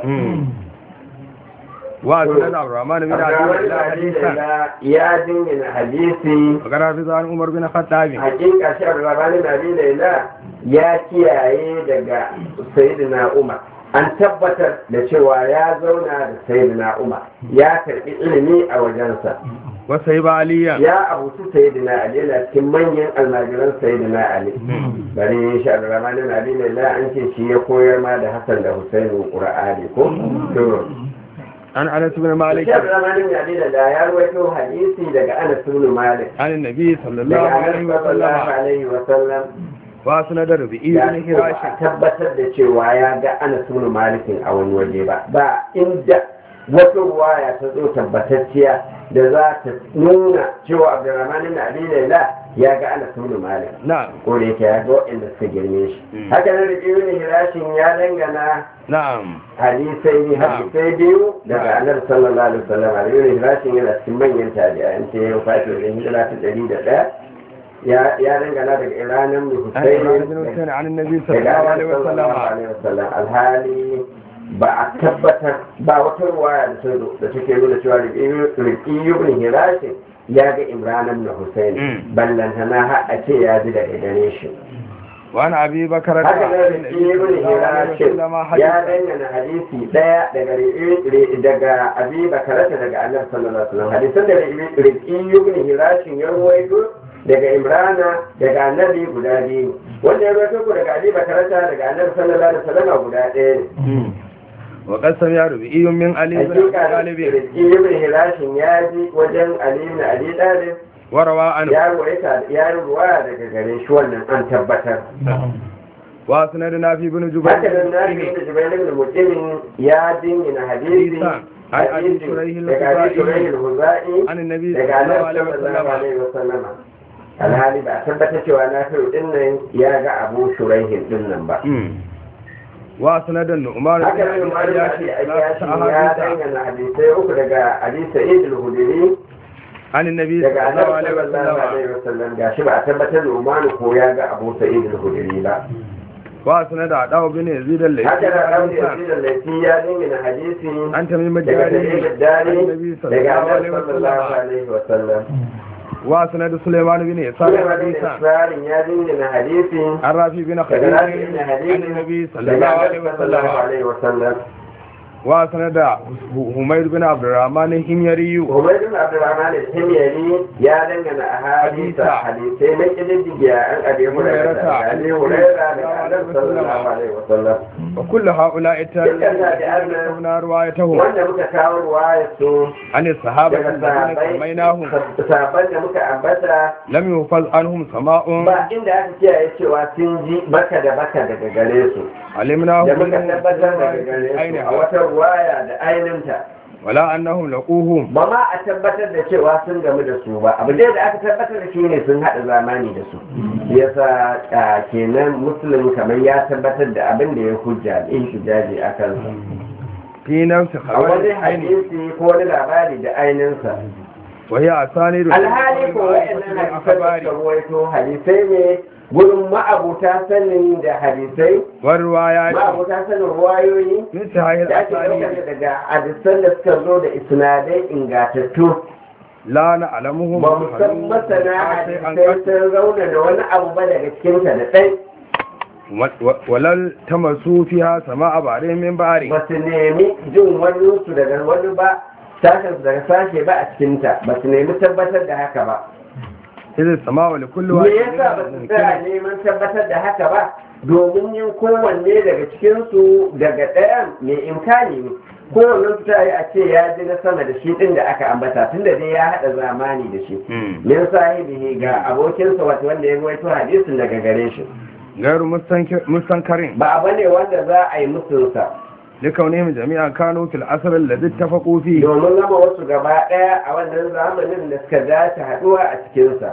B: وسند عبد الرحمن بن أبي ليلى حديثا
A: ya jingina hadisi
B: وقرأ في عن عمر بن الخطاب
A: hakika shi rabani nabi laila ya kiyaye daga sayyidina umar an tabbatar da cewa ya zauna da sayyidina umar ya karbi ilimi a wajensa
B: وسيب عليا
A: ya abutu sayyidina ali yana cikin manyan almajiran sayyidina ali bari shi rabani nabi laila an ce shi ya koyar ma da hasan da husainu qur'ani ko to
B: عن أنس بن مالك
A: shi rabani nabi laila ya rawaito hadisi daga anas ibn malik
B: عن النبي صلى الله
A: daga
B: عليه
A: annabi sallallahu
B: وسلم
A: alaihi wa sallam
B: وسند ربيعي
A: ya
B: بن
A: ce ba
B: هراشم
A: a tabbatar da cewa ya ga ana sunu malikin a wani waje ba ba inda wata ruwaya ta zo tabbatacciya da za ta nuna cewa abdurrahman ibn abi laila ya ga ana sunu malik
B: نعم
A: ko da yake ya ga waɗanda suka girme shi
B: Mm.
A: haka nan da ibn hirashin ya dangana
B: نعم
A: hadisai ne
B: Na'am.
A: hadisai biyu daga
B: Na'am.
A: annabi sallallahu alaihi wasallam da ibn hirashin yana cikin manyan tabi'an ce ya fati da hijira ta ɗari da ɗaya ya ya dangana daga iranan mai
B: عن عمران بن
A: husaini
B: حسين عن النبي صلى
A: daga
B: الله
A: annabi
B: عليه
A: sallallahu
B: وسلم
A: alaihi wasallam alhali ba a tabbatar ba wata ruwaya da ta zo da take nuna cewa riki ibn hirashin ya ga imran ibn husayn
B: Mm.
A: ballantana har a ce ya ji daga gare shi
B: وعن أبي بكر
A: haka
B: عن
A: nan riki
B: النبي
A: ibn
B: صلى الله عليه
A: hirashin
B: وسلم
A: ya
B: حديثا
A: dangana hadisi daya daga Ri- Ri- daga abi bakarata daga annabi sallallahu alaihi wasallam hadisan da riki ibn hirashin ya ruwaito daga imrana daga annabi guda biyu wanda ya ruwaito ku daga abi bakarata daga annabi sallallahu alaihi wasallam guda ɗaya ne
B: وقد سمع ربيعي من علي بن أبي
A: hakika
B: طالب
A: riki ibn hirashin ya ji wajen ali ibn abi talib
B: وروى عنه
A: ya ruwaita ya ruwaya daga gare shi wannan an tabbatar
B: وسند نافي بن
A: haka nan na
B: جبير
A: fi da jubair ibn mutim ya dingina hadisi
B: Hadisan. Ai, Abi
A: hadisi
B: Shuraih
A: daga abi
B: al-Khuzai.
A: shuraih al-huzai
B: عن النبي
A: daga
B: صلى الله
A: annabi
B: عليه
A: sallallahu
B: وسلم
A: alaihi wasallama alhali ba a tabbatar cewa na fi din nan ya ga abu shuraihin din nan ba
B: وسند النعمان
A: haka
B: بن
A: nan
B: أبي
A: umar da
B: عياش
A: ake
B: ثلاثة
A: ayyashi ya
B: أحاديث
A: dangana hadisai uku daga abi sa'id al-hudri
B: عن النبي
A: daga
B: صلى الله
A: annabi
B: عليه
A: sallallahu
B: وسلم
A: alaihi wasallam gashi ba a tabbatar da umar ko ya ga abu sa'id al-hudri ba
B: wa sanar da adawa bin yazid
A: haka da ɗauke
B: al-laythi
A: da laifi ya dingina hadisi
B: an tamim
A: daga
B: jari
A: dalilin dari
B: annabi
A: daga
B: sallallahu
A: annabi
B: alaihi
A: sallallahu
B: wasallam
A: alaihi wasallam
B: wa sanar da sulaiman bin isa
A: Sulaiman bin
B: hadisa
A: Isra'il ya dingina hadisi
B: an rafi bin
A: daga
B: khadij
A: Rafi bin
B: an
A: Hadisi
B: nabi
A: daga
B: sallallahu
A: annabi
B: alaihi
A: sallallahu
B: wasallam
A: alaihi wasallam
B: wa sanar da humayr bin abdurrahman himyari
A: Umar bin Abdurrahman al-Himyari ya dangana a hadisa hadisai na kididdigiya an abi hurairah da Ali Hurairah da Annabi sallallahu alaihi wasallam
B: wa kullu haula'i
A: Dukkan tabi'an
B: ta ruwayatahum
A: wanda muka kawo ruwaya su
B: an sahaba
A: daga
B: alladhina
A: sahabbai
B: samainahum
A: sahabban da muka ambata
B: lam yufaz anhum sama'un
A: ba inda aka kiyaye cewa sun ji baka da baka daga gare su
B: alimnahu
A: da muka tabbatar daga gare su a wata ruwaya da ainihinta
B: wala annahum laquhum
A: ba ma a tabbatar da cewa sun gamu da su ba abu dai da aka tabbatar da shi ne sun haɗa zamani da su shi yasa a, kenan musulun kamar ya tabbatar da abin da ya hujja in hijaji a kansa
B: fi nafsi
A: a wani
B: khabari aini
A: hadisi ko wani labari da ainihinsa
B: wa hiya asanidu
A: alhali ko wa'annan hadisan da
B: akhbari
A: suka ruwaito hadisai ne gurin ma'abuta sanin da hadisai
B: wa riwayat
A: ma'abuta sanin ruwayoyi
B: min sahih
A: da ake
B: asani
A: ɗaukar daga hadisan da suka zo da isnadai ingatattu
B: la na'lamuhum
A: ba mu san masana
B: sai an
A: hadisai sun zauna da wani abu ba daga cikinta da ɗai
B: walal tamasu fiha sama'a ba'rin min ba'ri
A: ba su nemi jin wani su daga wani ba sashen su daga sashe ba a cikinta ba su nemi tabbatar da haka ba
B: idh sama'u li kulli
A: me
B: wahidin
A: yasa ba su tsaya neman tabbatar da haka ba domin yin kowanne daga cikinsu daga ɗayan mai imkani ne kowanne su ta yi a ce ya ji na sama da shi ɗin da aka ambata tunda dai ya haɗa zamani da shi
B: Hmm.
A: min sahibihi ga abokinsa wato wanda ya ruwaito hadisin daga gare shi
B: gairu mustankir- mustankarin
A: ba abu ne wanda za a yi musunsa
B: likaunihim jami'an kanu fil asr alladhi ittafaqu fi
A: domin zama wasu gaba ɗaya a wannan zamanin da suka dace haɗuwa a cikinsa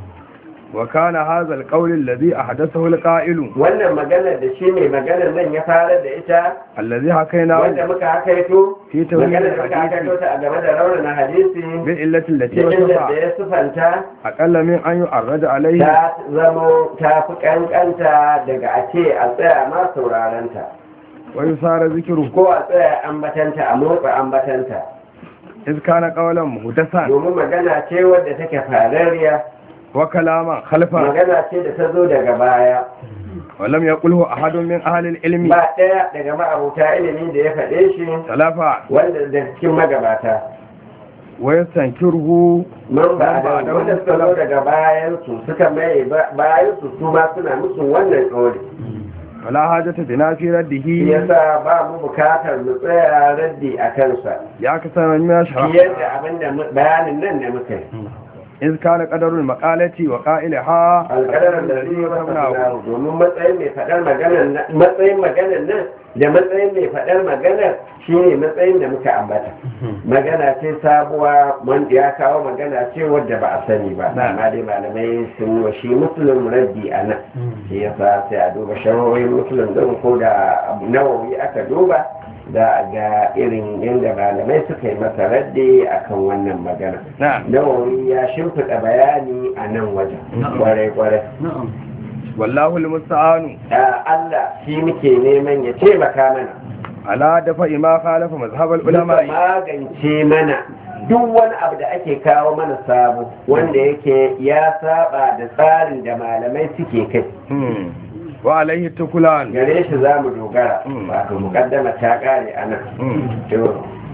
B: wa kana hadha alqawl alladhi ahdathahu alqa'ilu
A: wannan maganar da shi mai maganar nan ya fara da ita
B: alladhi hakaina
A: wanda muka hakaito
B: fi tawhid
A: maganar da muka hakaito
B: alhadith
A: ta a game da raunana hadisi
B: bil illati allati
A: da inda da
B: wasafa
A: ya sufanta
B: aqalla min an yu'arrada alayhi
A: ta zamo ta fi kankanta daga a ce a tsaya ma saurarenta
B: wa yusara zikru
A: ko a tsaya ambatanta a motsa ambatanta
B: iz kana qawlan muhdathan
A: domin magana ce wadda take farariya
B: wa kalaman khalfa
A: magana ce da ta zo daga baya
B: wa lam yaqulhu ahadun min ahli alilmi
A: ba ɗaya daga ma'abuta ilimi da ya faɗe shi
B: talafa
A: wanda da cikin magabata
B: wa yastankiruhu
A: man ba
B: Man ba
A: da
B: da
A: wanda suka zo daga bayansu suka mai bayansu su ma suna musu wannan tsori
B: wala hajata bina fi
A: shi
B: raddihi
A: yasa ba mu bukatar mu tsaya raddi a kansa
B: ya kasance min shara
A: fiye da abin da mu- bayanin nan da muka yi
B: iz kana qadarul maqalati wa qa'ilaha
A: alƙadarar da zai yi masa domin matsayin mai faɗar maganar nan matsayin maganar nan da matsayin mai faɗar maganar shine matsayin da muka ambata magana ce sabuwa wanda ya kawo magana ce wadda ba a sani ba
B: Na.
A: amma dai malamai sun wa shi musulun raddi a nan shi yasa sai a duba shawarwarin musulun din ko da nawawi aka duba da ga irin yadda malamai suka yi masa raddi akan wannan magana
B: na'am
A: nawawi ya shimfiɗa bayani a nan wajen kwarai-kwarai
B: wallahu almusta'anu
A: a Allah shi muke neman ya taimaka mana
B: ala dafa ima khalafa mazhab
A: duka
B: ulama
A: magance mana duk wani abu da ake kawo mana sabo wanda yake ya saba da tsarin da malamai suke kai
B: Hmm. wa alaihi tukulan
A: gare shi za mu dogara
B: Mm.
A: wato mukaddama ta kare a nan
B: Hmm.
A: to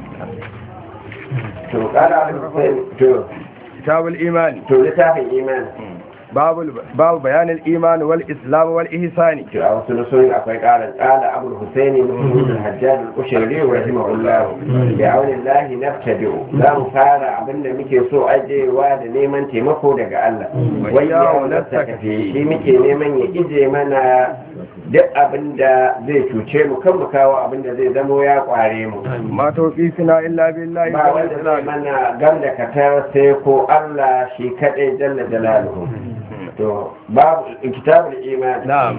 A: to kara to
B: kitabul imani
A: to littafin imani
B: babu babu bayanin imani wal islam wal ihsani
A: to a wasu nusoyin akwai ƙarin ƙala abul husaini musulun hajjaj al-kushari rahimahullah bi aunillahi nabtadi'u za mu fara abinda muke so ajewa da neman taimako daga Allah wai ya wulasta kafi shi muke neman ya ije mana duk abinda zai cuce mu kan mu kawo abinda zai zamo ya kware mu
B: ma tawfifina illa billahi
A: ba wanda zai mana gam da katar sai ko Allah shi kaɗai jalla jalaluhu to babu kitabul iman
B: نعم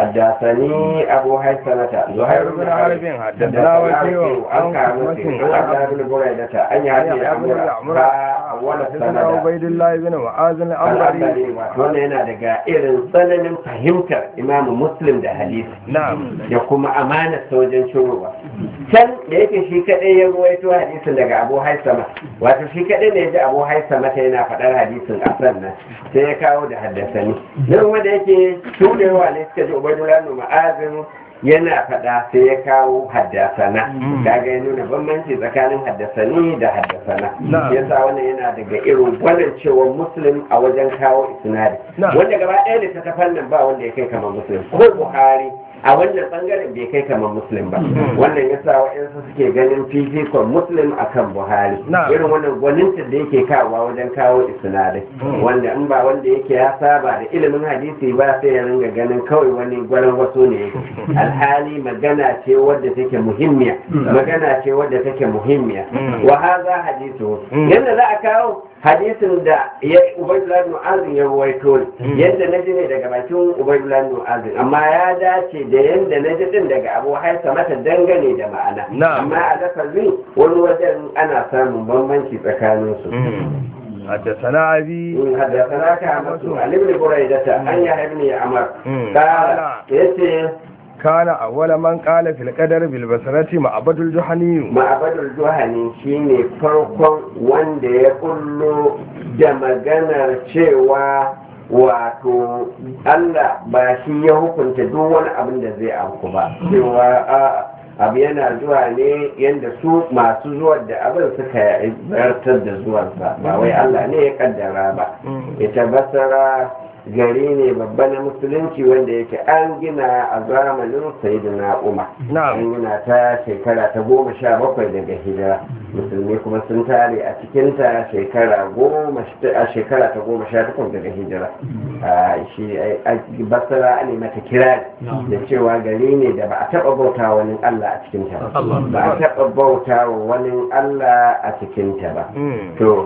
A: حدثني أبو هيثمة زهير بن حرب
B: حدثنا وكيع
A: عن
B: عن
A: كعبة
B: كعبة
A: عن عبد بن بريدة أن يهدي
B: عمرو
A: عمرو أول
B: حدثنا
A: السند
B: عبيد الله بن معاذ العنبري
A: al'adari wannan yana daga irin tsananin fahimtar imamu muslim da hadisi
B: نعم
A: da kuma amanar wajen shirowa can da yake shi kadai ya ruwaito hadisin daga abu haisama wato shi kadai ne ya ji abu haisama ta yana faɗar hadisin a sannan sai ya kawo da haddasani nan wanda yake tunewa ne suka ji ubaidullah nu ma'azin yana faɗa sai ya kawo haddasana kaga ya nuna bambanci tsakanin haddasani da haddasana
B: Na'am.
A: yasa wannan yana daga irin gwanin cewa muslim a wajen kawo isnadi
B: Na'am.
A: wanda gaba ɗaya littattafan nan ba wanda ya kai kamar muslim ko buhari a wannan bangaren bai kai kamar muslim ba wannan yasa waɗansu suke ganin fifikon muslim akan buhari
B: Na'am.
A: irin wannan gwaninta da yake kawowa wajen kawo isnadai wanda in ba wanda yake ya saba da ilimin hadisi ba sai ya ringa ganin kawai wani gwanin wasu ne yake alhali magana ce wadda take muhimmiya magana ce wadda take muhimmiya
B: Mm.
A: wa haza hadisu
B: Mm.
A: yadda za a kawo hadisin da ya ubaidullah ibn azin ya ruwaito ne
B: Mm.
A: yadda na ji ne daga bakin ubaidullah ibn azin amma ya dace da yadda na ji din daga abu haisa mata dangane da ma'ana
B: Na'am.
A: amma a lafazin wani wajen ana samun bambanci tsakanin su
B: حدثنا أبي
A: in haddasa ka masu alim buraidata an ya haibni amar
B: Mm.
A: kala yace
B: كان أول من قال في القدر بالبصرة معبد الجحني
A: ma'abadul juhani shine farkon wanda ya kullo da maganar cewa wato Allah ba shi ya hukunta duk wani abin da zai auku ba cewa a abu yana zuwa ne yadda su masu zuwar da abin suka zartar da zuwansa ba wai Allah ne ya kaddara ba ita basara gari ne babba na musulunci wanda yake an gina a zamanin sayyidina umar
B: نعم
A: an gina ta shekara ta goma sha bakwai daga hijira musulmi kuma sun tare a cikinta shekara goma a shekara ta goma sha takwas daga hijira a shi a basara ne mata kirari da cewa gari ne da ba a taɓa bauta wani Allah a cikinta ba ba a taɓa bauta wa wani Allah a cikinta ba
B: مم.
A: to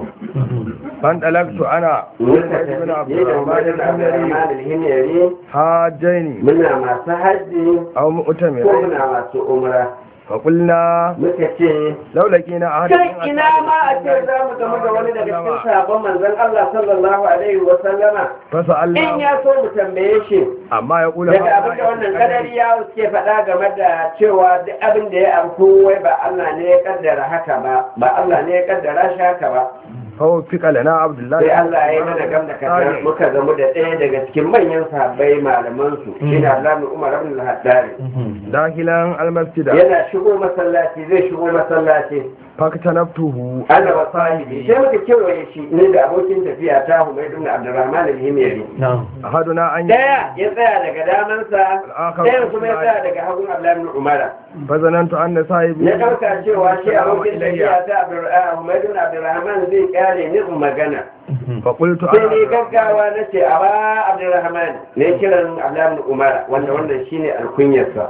B: فانطلقت أنا
A: muka
B: وسعيد بن عبد
A: tafi da
B: الرحمن
A: wani
B: الحميري
A: Abdurrahman al-Himyari
B: حاجين
A: muna masu hajji
B: أو
A: ko
B: مؤتمرين
A: muna masu umra
B: فقلنا
A: muka ce
B: لو لقينا أحد
A: kai ina ma a ce za mu gamu da wani daga cikin sahabban manzon Allah sallallahu alaihi wa sallama in
B: فسألنا
A: ya so mu tambaye shi
B: أما يقول
A: daga abin da wannan kadari ya suke faɗa game da cewa duk abin da ya auku wai ba Allah ne ya kaddara haka ba ba Allah ne ya kaddara shi haka ba
B: فوفق لنا عبد الله
A: sai Allah ya yi mana gam da kasar muka gamu da ɗaya daga cikin manyan sahabbai malaman su shine Abdullah bin Umar ibn al-Haddari
B: داخلا المسجد
A: yana shigo masallaci zai shigo masallaci
B: فاكتنبته
A: ana wa sahibi sai muka kewaye shi ne da abokin tafiya ta Humaydu ibn Abdurrahman al-Himyari
B: أحدنا أن
A: daya ya tsaya daga damansa ɗayan kuma ya tsaya daga hagun Abdullahi ibn Umar
B: فظننت أن صاحبي
A: ya ɗauka cewa shi abokin tafiya ta Abdur- Humaydu ibn Abdurrahman zai kare ni in magana
B: فقلت
A: sai ni
B: أنا
A: gaggawa na ce a ba Abdurrahman ne kiran Abdullahi ibn Umar wanda wannan shine alkunyarsa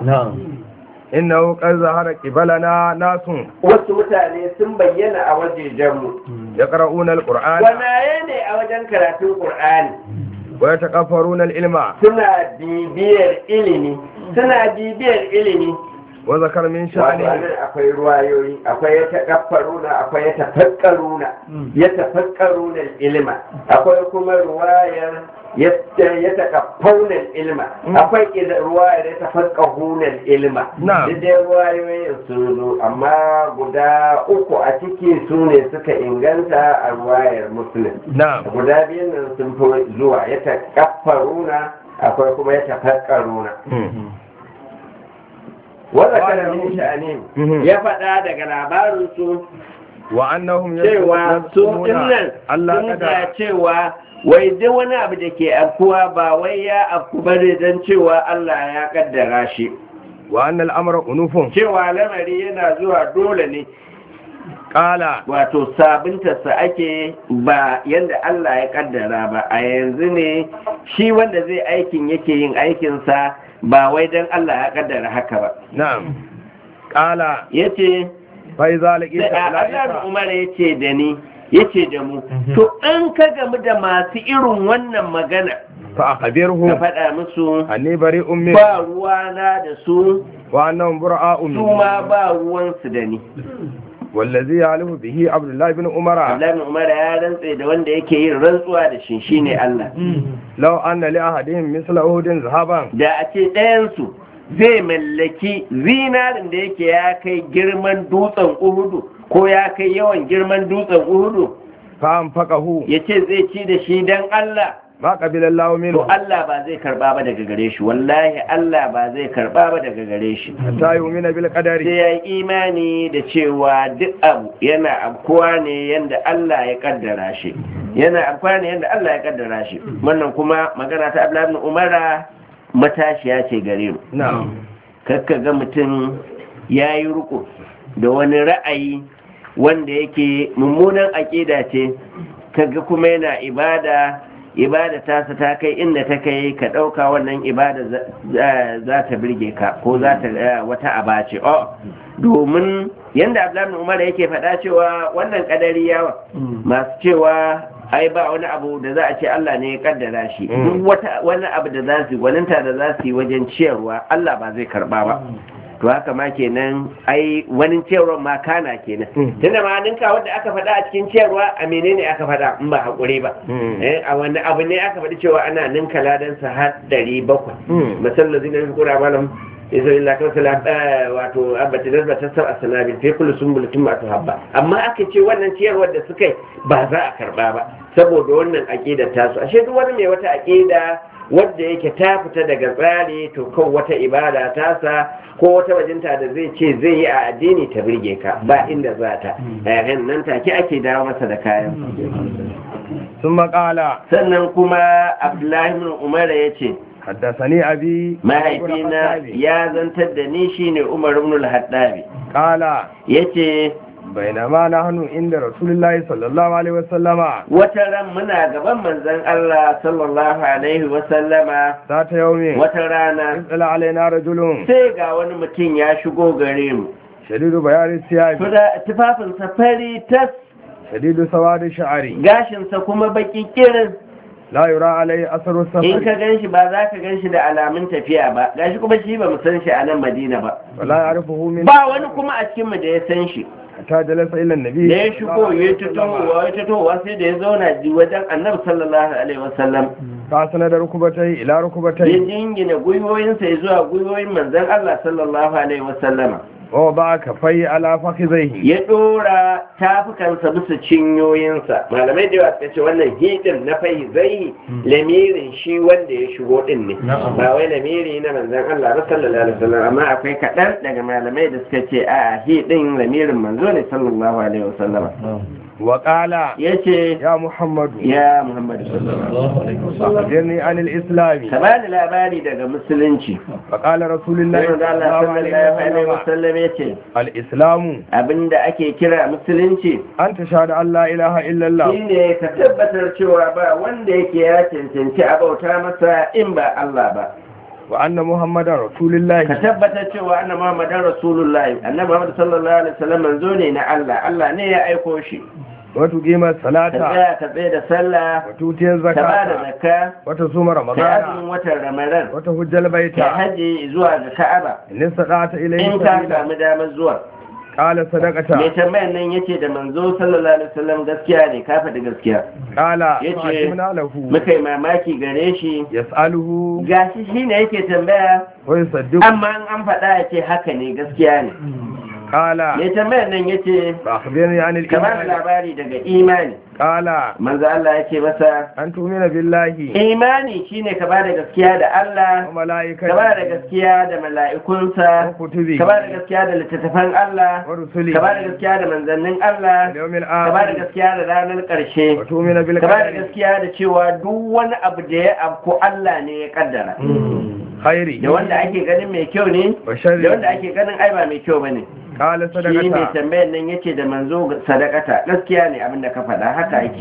B: إنه قد ظهر قبلنا ناس
A: wasu mutane sun bayyana a wajejenmu
B: يقرؤون القرآن
A: gwanaye ne a wajen karatun Qur'ani
B: ويتكفرون العلم
A: suna bibiyar ilimi suna bibiyar ilimi
B: وذكر من
A: wato
B: شأنه
A: anan akwai ruwayoyi akwai ya taƙaffaruna akwai ya tafakkaruna ya tafakkaruna ilima akwai kuma ruwayar ya ya taƙaffauna ilima akwai ida- ruwayar ya tafakkahuna ilima
B: Na'am.
A: duk dai ruwayoyin sun zo amma guda uku a ciki su ne suka inganta a ruwayar muslim
B: نعم
A: guda biyun nan sun fi zuwa ya taƙaffaruna akwai kuma ya tafakkaruna wanda kana min sha'anin
B: Mhm.
A: ya faɗa daga labarinsu
B: وأنهم
A: cewa su
B: يزعمون
A: dinnan
B: ألا
A: sun
B: قدر
A: ga cewa wai duk wani abu da ke afkuwa ba wai ya afku bane don cewa Allah ya kaddara shi
B: وأن الأمر أنوف
A: cewa lamari yana zuwa dole ne
B: قال
A: wato sabuntarsa ake ba yadda Allah ya kaddara ba a yanzu ne shi wanda zai aikin yake yin aikinsa ba wai don Allah ya kaddara haka ba
B: نعم قال
A: yace
B: فإذا لقيت
A: sai a Allah
B: أولئك
A: Umar ya ce da ni yace da mu to in ka gamu da masu irin wannan magana
B: fa
A: ka
B: akhbirhum
A: faɗa musu
B: anni bari'un min
A: ba ruwana da su
B: wa annahum bura'un
A: su ma ba ruwansu da ni
B: wallazi ya'lamu bihi abdullah ibn umara
A: Abdullahi bin Umar ya rantse da wanda yake yin rantsuwa da shi shine Allah
B: law anna li ahadihim misla uhudin zahaban
A: da a ce ɗayansu zai mallaki zinarin da yake ya kai girman dutsen uhudu ko ya kai yawan girman dutsen uhudu
B: fa anfaqahu
A: ya ce zai ci da shi don Allah
B: ma qabila Allah
A: to
B: minhu
A: Allah ba zai karba ba daga gare shi wallahi Allah ba zai karba ba daga gare shi
B: hatta yu'mina bil
A: sai
B: qadari
A: ya yi imani da cewa duk abu yana afkuwa ne yadda Allah ya kaddara shi yana afkuwa ne yadda Allah ya kaddara shi wannan kuma magana ta Abdullahi ibn Umara matashiya ce gare mu
B: na'am
A: kakka ga mutum ya yi riko da wani ra'ayi wanda yake mummunan aƙida ce kaga kuma yana ibada ibada tasa ta kai inda ta kai ka ɗauka wannan ibada za- za za ta birge ka ko za ta eh, wata aba ce oh domin yanda abdullahi umar yake faɗa cewa wannan kadari yawa masu cewa ai ba wani abu da za a ce Allah ne ya kaddara shi duk wata wani abu da za su yi gwaninta da za su yi wajen ciyarwa Allah ba zai karba ba to haka ma kenan ai wani ciyarwa ma kana kenan tunda ma ninka wanda aka faɗa a cikin ciyarwa a menene aka faɗa in ba hakuri ba eh a wani abu ne aka faɗi cewa ana ninka ladan sa har ɗari bakwai masallar zina fi kura malam isa illa kan sala wato abati da ta sab asanabi fi kullu sumbulatin ma habba amma aka ce wannan ciyarwar da suka yi ba za a karba ba saboda wannan aqidar tasu ashe duk wani mai wata aqida wadda yake ta fita daga tsari to kan wata ibada tasa ko wata bajinta da zai ce zai yi a addini ta birge ka ba inda za ta yayin nan take ake dawo masa da kayan
B: ثم قال
A: sannan kuma abdullahi bin umar ya ce
B: حدثني أبي
A: mahaifina ya zantar da ni shine umar ibn al-haddabi
B: قال
A: yace
B: بينما نحن عند رسول الله صلى الله عليه وسلم
A: wata ran muna gaban manzon Allah sallallahu alaihi wa sallama
B: ذات يوم
A: wata rana
B: طلع علينا رجل
A: sai ga wani mutum ya shigo gare mu
B: شديد بياض الثياب
A: Tuda- tufafinsa fari tas
B: شديد سواد الشعر
A: gashinsa kuma baki kirin
B: لا يرى عليه أثر
A: in
B: السفر
A: ka gan shi ba za ka gan shi da alamun tafiya ba gashi kuma shi ba mu san shi a nan madina ba
B: ولا يعرفه من
A: ba wani kuma a cikin mu da ya san shi
B: حتى جلس إلى النبي
A: da ya shigo ya tutowa ya tutowa sai da ya zauna ji wajen annabi sallallahu alaihi wasallam
B: فأسند ركبتيه إلى
A: ya
B: ركبتيه
A: jingina gwiwoyinsa ya zuwa gwiwoyin manzon Allah sallallahu alaihi wasallama
B: ووضع كفيه على فخذيه
A: ya dora tafukansa bisa cinyoyinsa malamai da yawa suka ce wannan hidin na fai zai lamirin shi wanda ya shigo din ne ba wai lamiri na manzon Allah ba sallallahu alaihi wasallam amma akwai kaɗan daga malamai da suka ce a hidin lamirin manzo ne sallallahu alaihi wasallam
B: وقال
A: yace
B: يا محمد
A: ya Muhammad sallallahu alaihi wasallam
B: أخبرني عن الإسلام
A: ka bani labari daga musulunci
B: فقال رسول الله
A: sai manzo Allah
B: صلى الله
A: sallallahu
B: عليه
A: alaihi
B: وسلم
A: wasallam yace
B: الإسلام
A: abinda ake kira musulunci
B: أن تشهد أن لا إله إلا الله
A: shine ka tabbatar cewa ba wanda yake ya cancanci a bauta masa in ba Allah ba
B: وأن محمد رسول
A: ka
B: الله
A: tabbatar cewa annabi Muhammadan Rasulullahi annabi Muhammad sallallahu alaihi wasallam manzo ne na Allah Allah ne ya aiko shi
B: وتقيم
A: ka
B: الصلاة
A: tsaya ka tsaye da sallah
B: وتؤتي
A: ka ba da
B: الزكاة
A: zakka
B: وتصوم
A: ka
B: رمضان
A: azumin watan Ramadan
B: وتهج البيت
A: ka haji zuwa ga Ka'aba
B: إن استطعت إليه
A: in ka
B: سبيلا
A: samu damar zuwa
B: قال
A: mai
B: صدقة
A: tambayan nan yace da manzo sallallahu alaihi wasallam gaskiya ne ka faɗi gaskiya
B: قال
A: yace
B: فعجبنا له
A: muka yi mamaki gare shi
B: يسأله
A: gashi shi ne yake tambaya
B: ويصدق
A: amma in an faɗa ya ce haka ne gaskiya ne
B: قال
A: mai tambayar nan ya ce
B: فأخبرني عن
A: ka ba
B: الإيمان
A: labari daga imani
B: قال
A: manzo Allah ya ce masa
B: أن تؤمن بالله
A: imani shine ka ba da gaskiya da Allah ka ba da
B: وملائكته
A: gaskiya da mala'ikunsa
B: وكتبه
A: ka ba da gaskiya da littattafan Allah
B: ورسله
A: ka ba da gaskiya da manzannin Allah
B: واليوم
A: ka ba da
B: الآخر
A: gaskiya da ranar ƙarshe
B: وتؤمن
A: ka ba da
B: بالقدر
A: gaskiya da cewa duk wani abu da ya afko Allah ne ya kaddara
B: خيره
A: da wanda ake ganin mai kyau ne da
B: وشره
A: wanda ake ganin ai ba mai kyau bane
B: قال
A: shi ne
B: صدقة
A: tambayar nan yace da manzo sadakata gaskiya ne abinda ka faɗa haka yake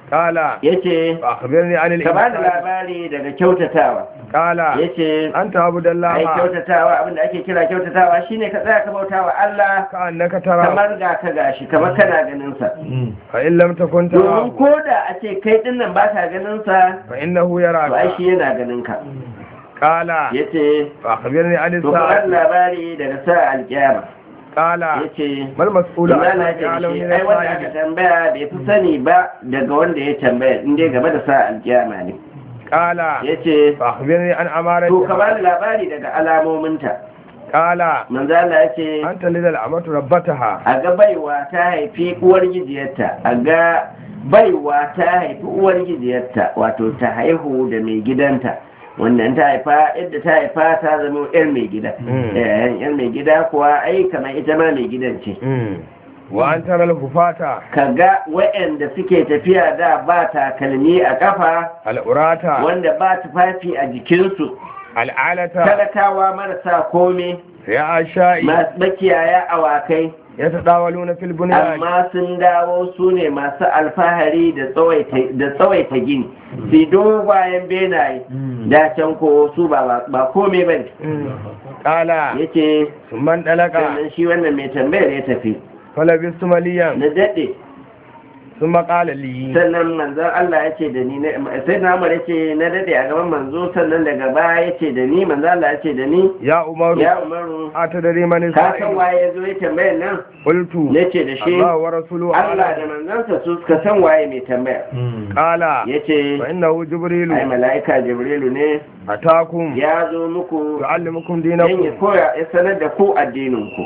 B: قال
A: yace
B: فأخبرني عن
A: ka bani
B: الإنسان
A: labari daga kyautatawa
B: قال
A: yace
B: أنت عبد
A: ai
B: الله
A: kyautatawa abinda ake kira kyautatawa shine ka tsaya ka bautawa Allah
B: كأنك ترى
A: kamar ga ka gashi kamar kana ganin sa
B: فإن لم تكن
A: domin
B: ترى
A: ko da a ce kai din nan ba ka ganin sa
B: فإنه
A: to ai
B: يراك
A: shi yana ganin ka
B: قال
A: yace
B: فأخبرني عن
A: to ka bani
B: الساعة
A: labari daga sa alkiyama
B: قال
A: yace
B: ما المسؤول
A: Allah
B: عنها
A: ya ce
B: بأعلم
A: shi
B: من
A: ai wanda aka
B: السائل
A: tambaya bai fi sani ba daga wanda ya tambaya in dai game da sa alkiyama ne
B: قال
A: yace
B: فأخبرني عن
A: to ka
B: أمارتها
A: bani labari daga alamominta
B: قال
A: manzo Allah yace
B: أنت لدى الأمة ربتها
A: a ga baiwa ta haifi uwar gijiyarta a ga baiwa ta haifi uwar gijiyarta wato ta haihu da mai gidanta wannan ta haifa yadda ta haifa ta zama yar mai gida
B: Mm.
A: Eh, yar mai gida kuwa ai kamar ita ma mai gidan ce
B: وأن ترى الهفاة
A: ka ga waɗanda suke tafiya da ba takalmi a kafa
B: الأراة
A: wanda ba tufafi a jikinsu
B: العالة
A: talakawa marasa kome
B: يا أشائي
A: masu makiyaya awakai
B: يتداولون في البنيان
A: amma sun dawo su ne masu alfahari da tsawaita- da tsawaita gini su dogayen benaye da can ko su ba ba kome ba ne
B: قال
A: ya ce
B: ثم انطلق
A: sannan shi wannan mai tambayar ya tafi
B: فلبثت مليا
A: na daɗe
B: ثم قال لي
A: sannan manzon Allah ya ce da ni na- sai na Umar ya ce na daɗe a gaban manzo sannan daga baya ya ce da ni manzon Allah ya ce da ni
B: يا عمر
A: ya Umaru
B: أتدري من
A: ka san
B: السائل
A: waye ya zo ya tambayar nan
B: قلت
A: ya ce da shi
B: الله ورسوله
A: Allah da
B: أعلم
A: manzansa su suka san waye mai tambaya
B: قال
A: ya ce
B: فإنه جبريل
A: ai mala'ika jibrilu ne
B: أتاكم
A: ya zo muku
B: يعلمكم
A: don ya
B: دينكم
A: koya ya sanar da ku addininku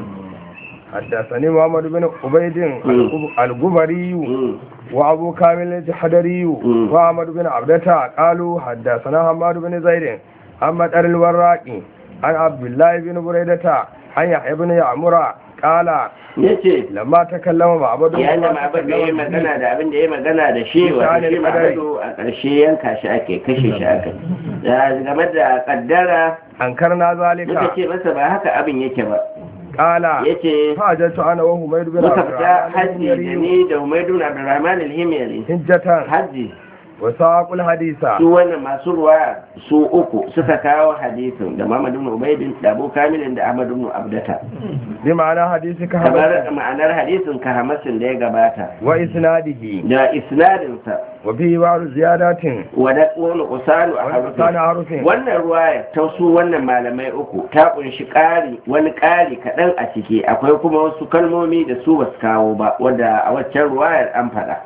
B: حدثني محمد بن عبيد الجبري
A: Mm,
B: وأبو كامل الجحدري
A: مم.
B: وأحمد بن عبدة قالوا حدثنا حماد بن زيد عن مدر الوراقي عن عبد الله بن بريدة عن يحيى بن يعمر قال
A: ya ce
B: لما تكلم معبد
A: yayin da ma'abar da ya yi magana da abin da ya yi magana da shi wato shi ma'abadu a ƙarshe yanka shi ake kashe shi ake Da game da kaddara
B: أنكرنا
A: muka
B: ذلك
A: ce masa ba haka abin yake ba
B: قال
A: ya ce
B: فأجلت أنا وحميد بن
A: muka
B: عبد
A: fita
B: الرحمن
A: hajji da
B: الهميري
A: ni da umaidun abdurrahman alhimiyari
B: حجة
A: hajji
B: وساق الحديث
A: su wannan masu ruwa su uku suka kawo hadisin da Muhammad ibn Ubaydin da Abu Kamilin da Ahmad ibn Abdata
B: بمعنى حديثك
A: kamar
B: هذا
A: ma'anar hadisin ka hamasin da ya gabata
B: وإسناده
A: da isnadin sa
B: وفيه بعض زيادات
A: wa da wani usanu a
B: ولسان
A: harufin
B: حرف
A: wannan ruwaya ta su wannan malamai uku ta kunshi ƙari wani ƙari kaɗan a ciki akwai kuma wasu kalmomi da su basu kawo ba wadda a waccan ruwayar an faɗa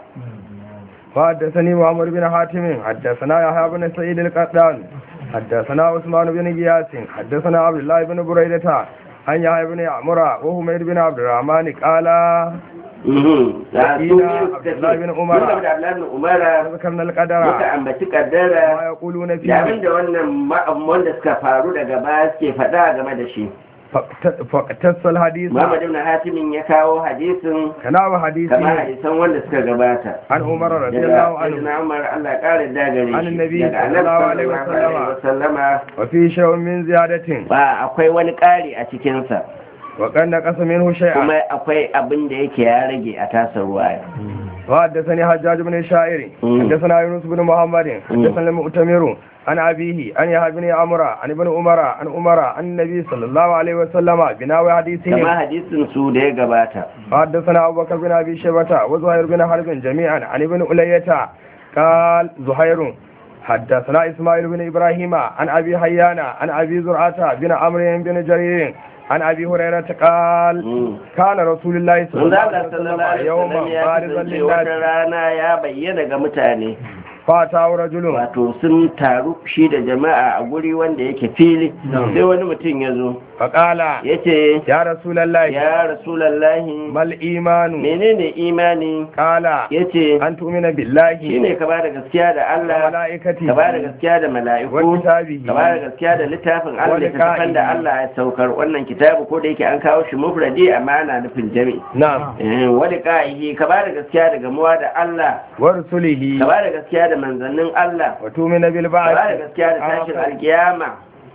B: وحدثني محمد بن حاتم حدثنا يحيى بن سعيد القطان حدثنا عثمان بن غياث حدثنا عبد الله بن بريدة عن يحيى بن عمر وحميد بن عبد الرحمن قال
A: Mhm. Da su
B: Wakila
A: biyu suka ce,
B: Abdullahi bin
A: mun
B: Umara.
A: gaba da Abdullahi bin Umara
B: ذكرنا
A: muka
B: القدر
A: ambaci kaddara
B: ما يقولون
A: da
B: فيه
A: abin da wannan ma'am wanda suka faru daga baya suke faɗa game da shi
B: فاقت- فاقتص الحديث
A: Muhammad ibn Hatimin ya kawo hadisin
B: كناو
A: kamar
B: حديثه
A: hadisan wanda suka gabata
B: عن عمر رضي
A: daga
B: الله عنه
A: Sayyidina Umar Allah ƙara dagare
B: An
A: shi
B: Nabi
A: daga Annabi
B: sallallahu alaihi
A: sallallahu alaihi wasallama
B: وفيه شيء من زيادة
A: ba akwai wani ƙari a cikinsa
B: وقد نقص منه شيئا
A: kuma akwai abin da yake ya rage a tasar ruwaya
B: وحدثني حجاج بن الشاعر
A: مم.
B: حدثنا يونس بن محمد حدثنا المؤتمر عن أبيه عن يحيى بن عمرو عن ابن عمر عن عمر عن النبي صلى الله عليه وسلم بناوي
A: kama
B: حديثهم
A: hadisin su da ya gabata
B: حدثنا أبو بكر بن أبي شيبة وزهير بن حرب جميعا عن ابن ألية قال زهير حدثنا إسماعيل بن إبراهيم عن أبي حيان عن أبي زرعة بن عمرو بن جرير عن أبي هريرة قال
A: Mm.
B: كان رسول الله صلى الله
A: Manzo
B: عليه
A: Allah sallallahu
B: وسلم
A: alaihi
B: يوما
A: wasallam ya
B: بارزا
A: kasance wata
B: للناس
A: rana ya bayyana ga mutane
B: فأتاه رجل
A: wato sun taru shi da jama'a a guri wanda yake fili sai wani mutum ya zo
B: فقال
A: ya ce
B: يا رسول الله
A: ya rasulallahi
B: ما الإيمان
A: menene imani
B: قال
A: ya ce
B: أن تؤمن بالله
A: shine ka ba da gaskiya da Allah
B: وملائكته
A: ka ba da gaskiya da mala'iku
B: وكتابه
A: ka ba da gaskiya da littafin Allah
B: Wani
A: littafin da
B: ka'i.
A: Allah ya saukar wannan kitabu ko da yake an kawo shi mufradi amma ana nufin jami
B: نعم
A: wani ka'ihi ka ba da gaskiya da gamuwa da Allah
B: ورسله
A: ka ba da gaskiya da manzannin Allah
B: وتؤمن
A: ka ba da
B: بالبعث
A: gaskiya da tashin alkiyama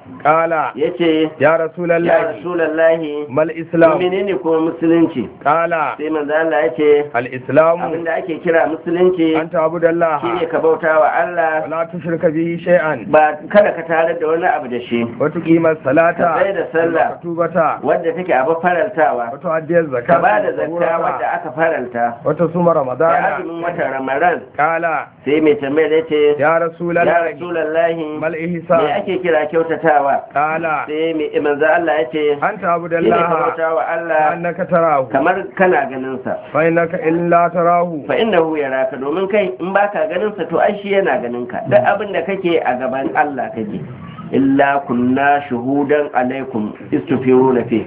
B: qala
A: yace
B: ya
A: ya
B: rasulullahi
A: rasulullahi
B: mal islam
A: menene kuma musulunci
B: qala
A: sai manzo Allah yace
B: al islam
A: abinda ake kira musulunci
B: an ta'budallaha
A: shine ka bauta wa Allah
B: wa la tushrika bihi shay'an
A: ba kada ka tare da wani abu da shi
B: wa tuqima salata
A: Ka tsaya da sallah.
B: wa tubata
A: wadda take abu faraltawa
B: wa tu'addiya
A: ka
B: zakata
A: ba da zakka wadda aka faralta
B: wa tasuma
A: da
B: ramadana
A: azumin watan ramadan
B: qala
A: sai mai tambayar ya ce
B: ya
A: ya
B: rasulullahi
A: rasulallahi
B: mal
A: me
B: ihsan
A: ake kira kyautatawa
B: qala
A: sai mai manzo Allah ya ce
B: an
A: shine ka
B: ta'budallaha
A: bauta wa Allah
B: annaka tarahu
A: kamar kana ganin sa
B: fa innaka illa tarahu
A: fa innahu yaraka domin kai in baka ganin sa to ai shi yana ganin ka duk abin da kake a gaban Allah kake illa kunna shuhudan alaikum istufiruna fi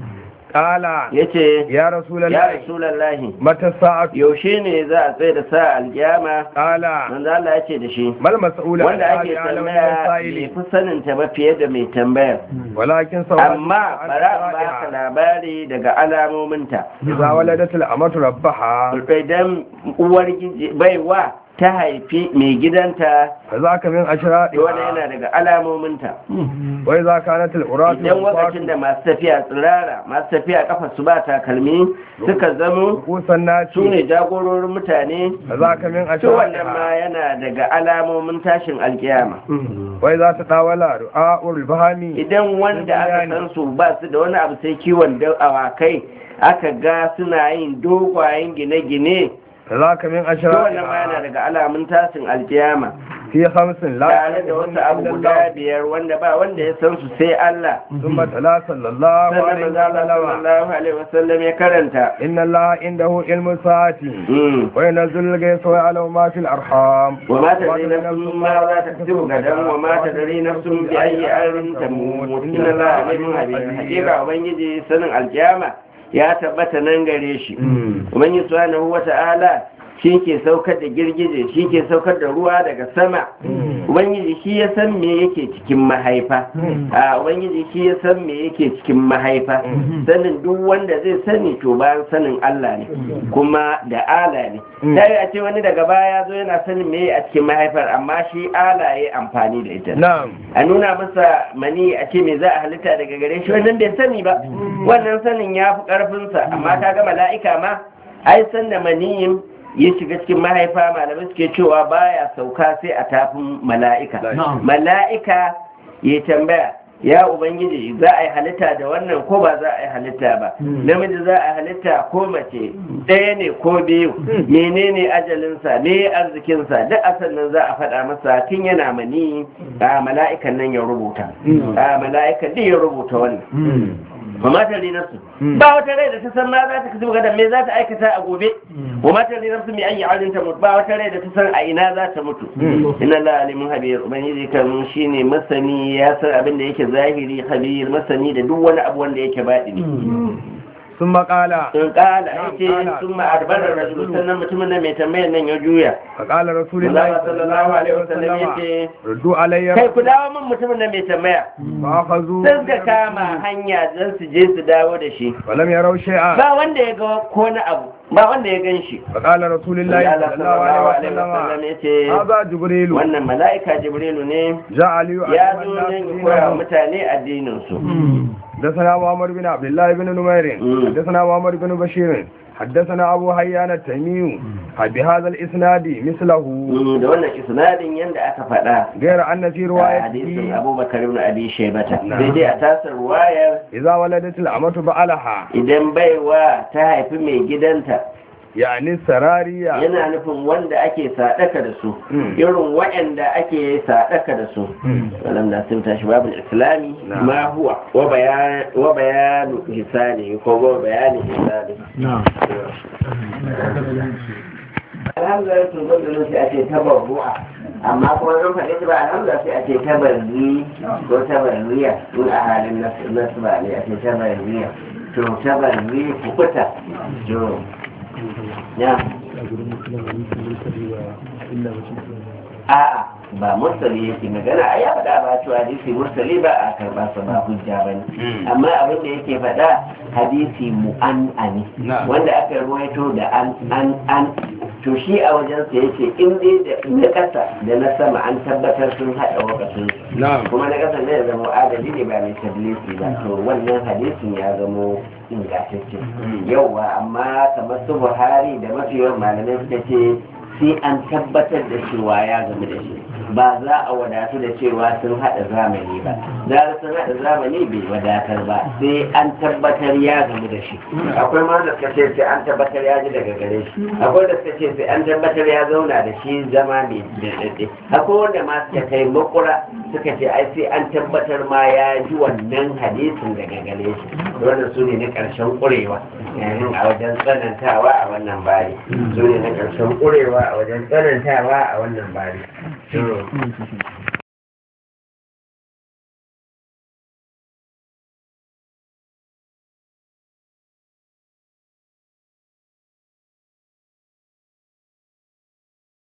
B: qala
A: yace
B: ya
A: ya
B: rasulullahi
A: rasulallahi
B: mata sa'atu
A: yaushe ne za a tsaye da sa alkiyama
B: qala
A: manzo Allah ya ce da shi
B: mal mas'ula
A: wanda ake tambaya bai fi sanin ta ba fiye da mai tambayar
B: walakin sawatu
A: amma bara in baka labari daga alamominta
B: idza waladat al-amatu rabbaha
A: idan uwar giji- baiwa ta haifi mai gidanta
B: fa zaka min ashradi
A: wani yana daga alamominta
B: wa idza kanat al-uratu
A: idan lokacin da masu tafiya tsirara masu tafiya kafa su ba takalmi suka zamo
B: kusan naci
A: su ne jagororin mutane
B: fa zaka min
A: to wannan
B: ashradi
A: ma yana daga alamomin tashin alkiyama
B: wa idza tadawala ru'a'ul bahami
A: idan wanda aka san su ba su da wani abu sai kiwon da- awakai aka ga suna yin dogayen gine-gine
B: fa zaka min
A: to wannan ma yana
B: ashradi
A: daga alamun tashin alkiyama
B: fi khamsin la
A: tare da wasu abu guda biyar wanda ba wanda ya san su sai Allah
B: thumma tala sallallahu
A: sannan
B: alaihi
A: manzo Allah
B: wa sallam
A: sallallahu alaihi wasallam ya karanta
B: inna allaha indahu ilmu sa'ati
A: Mm.
B: wa yanzulu al-ghaytha wa ya'lamu ma fil arham
A: وما تدري نفس ما لا تكسب غدا وما تدري نفس بأي أرض تموت إن الله عليم خبير حقيقة ubangiji sanin alkiyama ya tabbata nan gare shi ubangiji subhanahu wata'ala shi ke saukar da girgije shi ke saukar da ruwa daga sama ubangiji shi ya san me yake cikin mahaifa a ubangiji shi ya san me yake cikin mahaifa sanin duk wanda zai sani to bayan sanin Allah ne kuma da ala ne ta yi a ce wani daga baya zo yana sanin me a cikin mahaifar amma shi ala ya amfani da ita
B: na'am
A: a nuna masa mani a ce me za a halitta daga gare shi wannan bai sani ba wannan sanin ya fi karfinsa amma ta ga mala'ika ma ai san da maniyin ya shiga cikin mahaifa malamai suke cewa baya sauka sai a tafin mala'ika mala'ika ya tambaya ya ubangiji za a yi halitta da wannan ko ba za a yi halitta ba namiji za a halitta ko mace ɗaya ne ko biyu menene ajalinsa me arzikinsa duk a sannan za a faɗa masa tun yana mani a mala'ikan nan ya rubuta a mala'ikan din ya rubuta wannan wa mata li nafsu ba wata rai da ta san ma za ta kasu gadan me za ta aikata a gobe wa mata li nafsu mi ayi alin ta mutu ba wata rai da ta san a ina za ta mutu inna la alimun habir ubangiji kan shine masani ya san abin da yake zahiri habir masani da duk wani abu wanda yake baɗini
B: sun maƙala
A: sun kala yace sun ma'arbarar rajulu sannan mutumin nan mai tambayar nan ya juya
B: faƙala
A: Allah
B: rasulullahi
A: sallallahu alaihi wasallam yace
B: ruddu alayya
A: kai ku dawo min mutumin nan mai tambaya
B: fa akhadhu
A: sai suka kama hanya don su je su dawo da shi
B: wa lam yaraw shay'an
A: ba wanda ya ga ko na abu ba wanda ya gan shi
B: faƙala rasulullahi
A: Allah
B: sallallahu alaihi wasallam
A: ya ce
B: hadha jibril
A: wannan mala'ika jibrilu ne
B: ja'a li
A: ya zo nan ya koya wa mutane addinin su
B: حدثنا محمد بن عبد الله بن نمير
A: مم.
B: حدثنا محمد بن بشير حدثنا أبو حيان التيمي بهذا الإسناد مثله
A: Mm, da wannan isnadin yanda aka faɗa
B: غير أن في
A: a hadisin
B: روايته
A: abubakar ibn abi shaybata
B: Na'am.
A: sai dai a tasar ruwayar
B: إذا ولدت الأمة بألها
A: idan baiwa ta haifi mai gidanta
B: يعني السرارية
A: yana nufin wanda ake sadaka da su
B: Mm.
A: irin waɗanda ake sadaka da su
B: Mm.
A: ولم نسم شباب الإسلامي
B: نعم.
A: ما هو وبيان وبيان حسانه هو بيان حسانه
B: نعم
A: alhamdulillah sun zo da sai a ce tabarru'a amma kuma zan faɗi shi ba alhamdulillah sai a ce tabarri ko tabarriya in a halin nasu nasu ba ne a ce tabarriya to tabarri kukuta to ya a'a ba mursali yake magana a ya faɗa ba cewa hadisi mursali ba a karɓa sa ba hujja ba ne amma abin da yake faɗa hadisi mu'an'ani
B: Na'am.
A: wanda aka ruwaito da an an an to shi a wajensa yake in dai da na ƙasa da na sama an tabbatar sun haɗa wakatun
B: na'am
A: kuma na ƙasa ne ya zama adali ne ba mai tadlisi ba to wannan hadisin ya zamo ingantacce yauwa amma kamar su buhari da mafi yawan malamai suka ce sai an tabbatar da cewa ya gamu da shi ba za a wadatu da cewa sun haɗa zamani ba da sun haɗa zamani bai wadatar ba sai an tabbatar ya gamu da shi akwai ma da suka ce sai an tabbatar ya ji daga gare shi akwai da suka ce sai an tabbatar ya zauna da shi zama mai daɗaɗɗe akwai wanda ma suka kai makura suka ce ai sai an tabbatar ma ya ji wannan hadisin daga gare shi wannan su ne na ƙarshen ƙurewa yayin a wajen tsanantawa a wannan bari su ne na ƙarshen ƙurewa a wajen tsanantawa a wannan bari.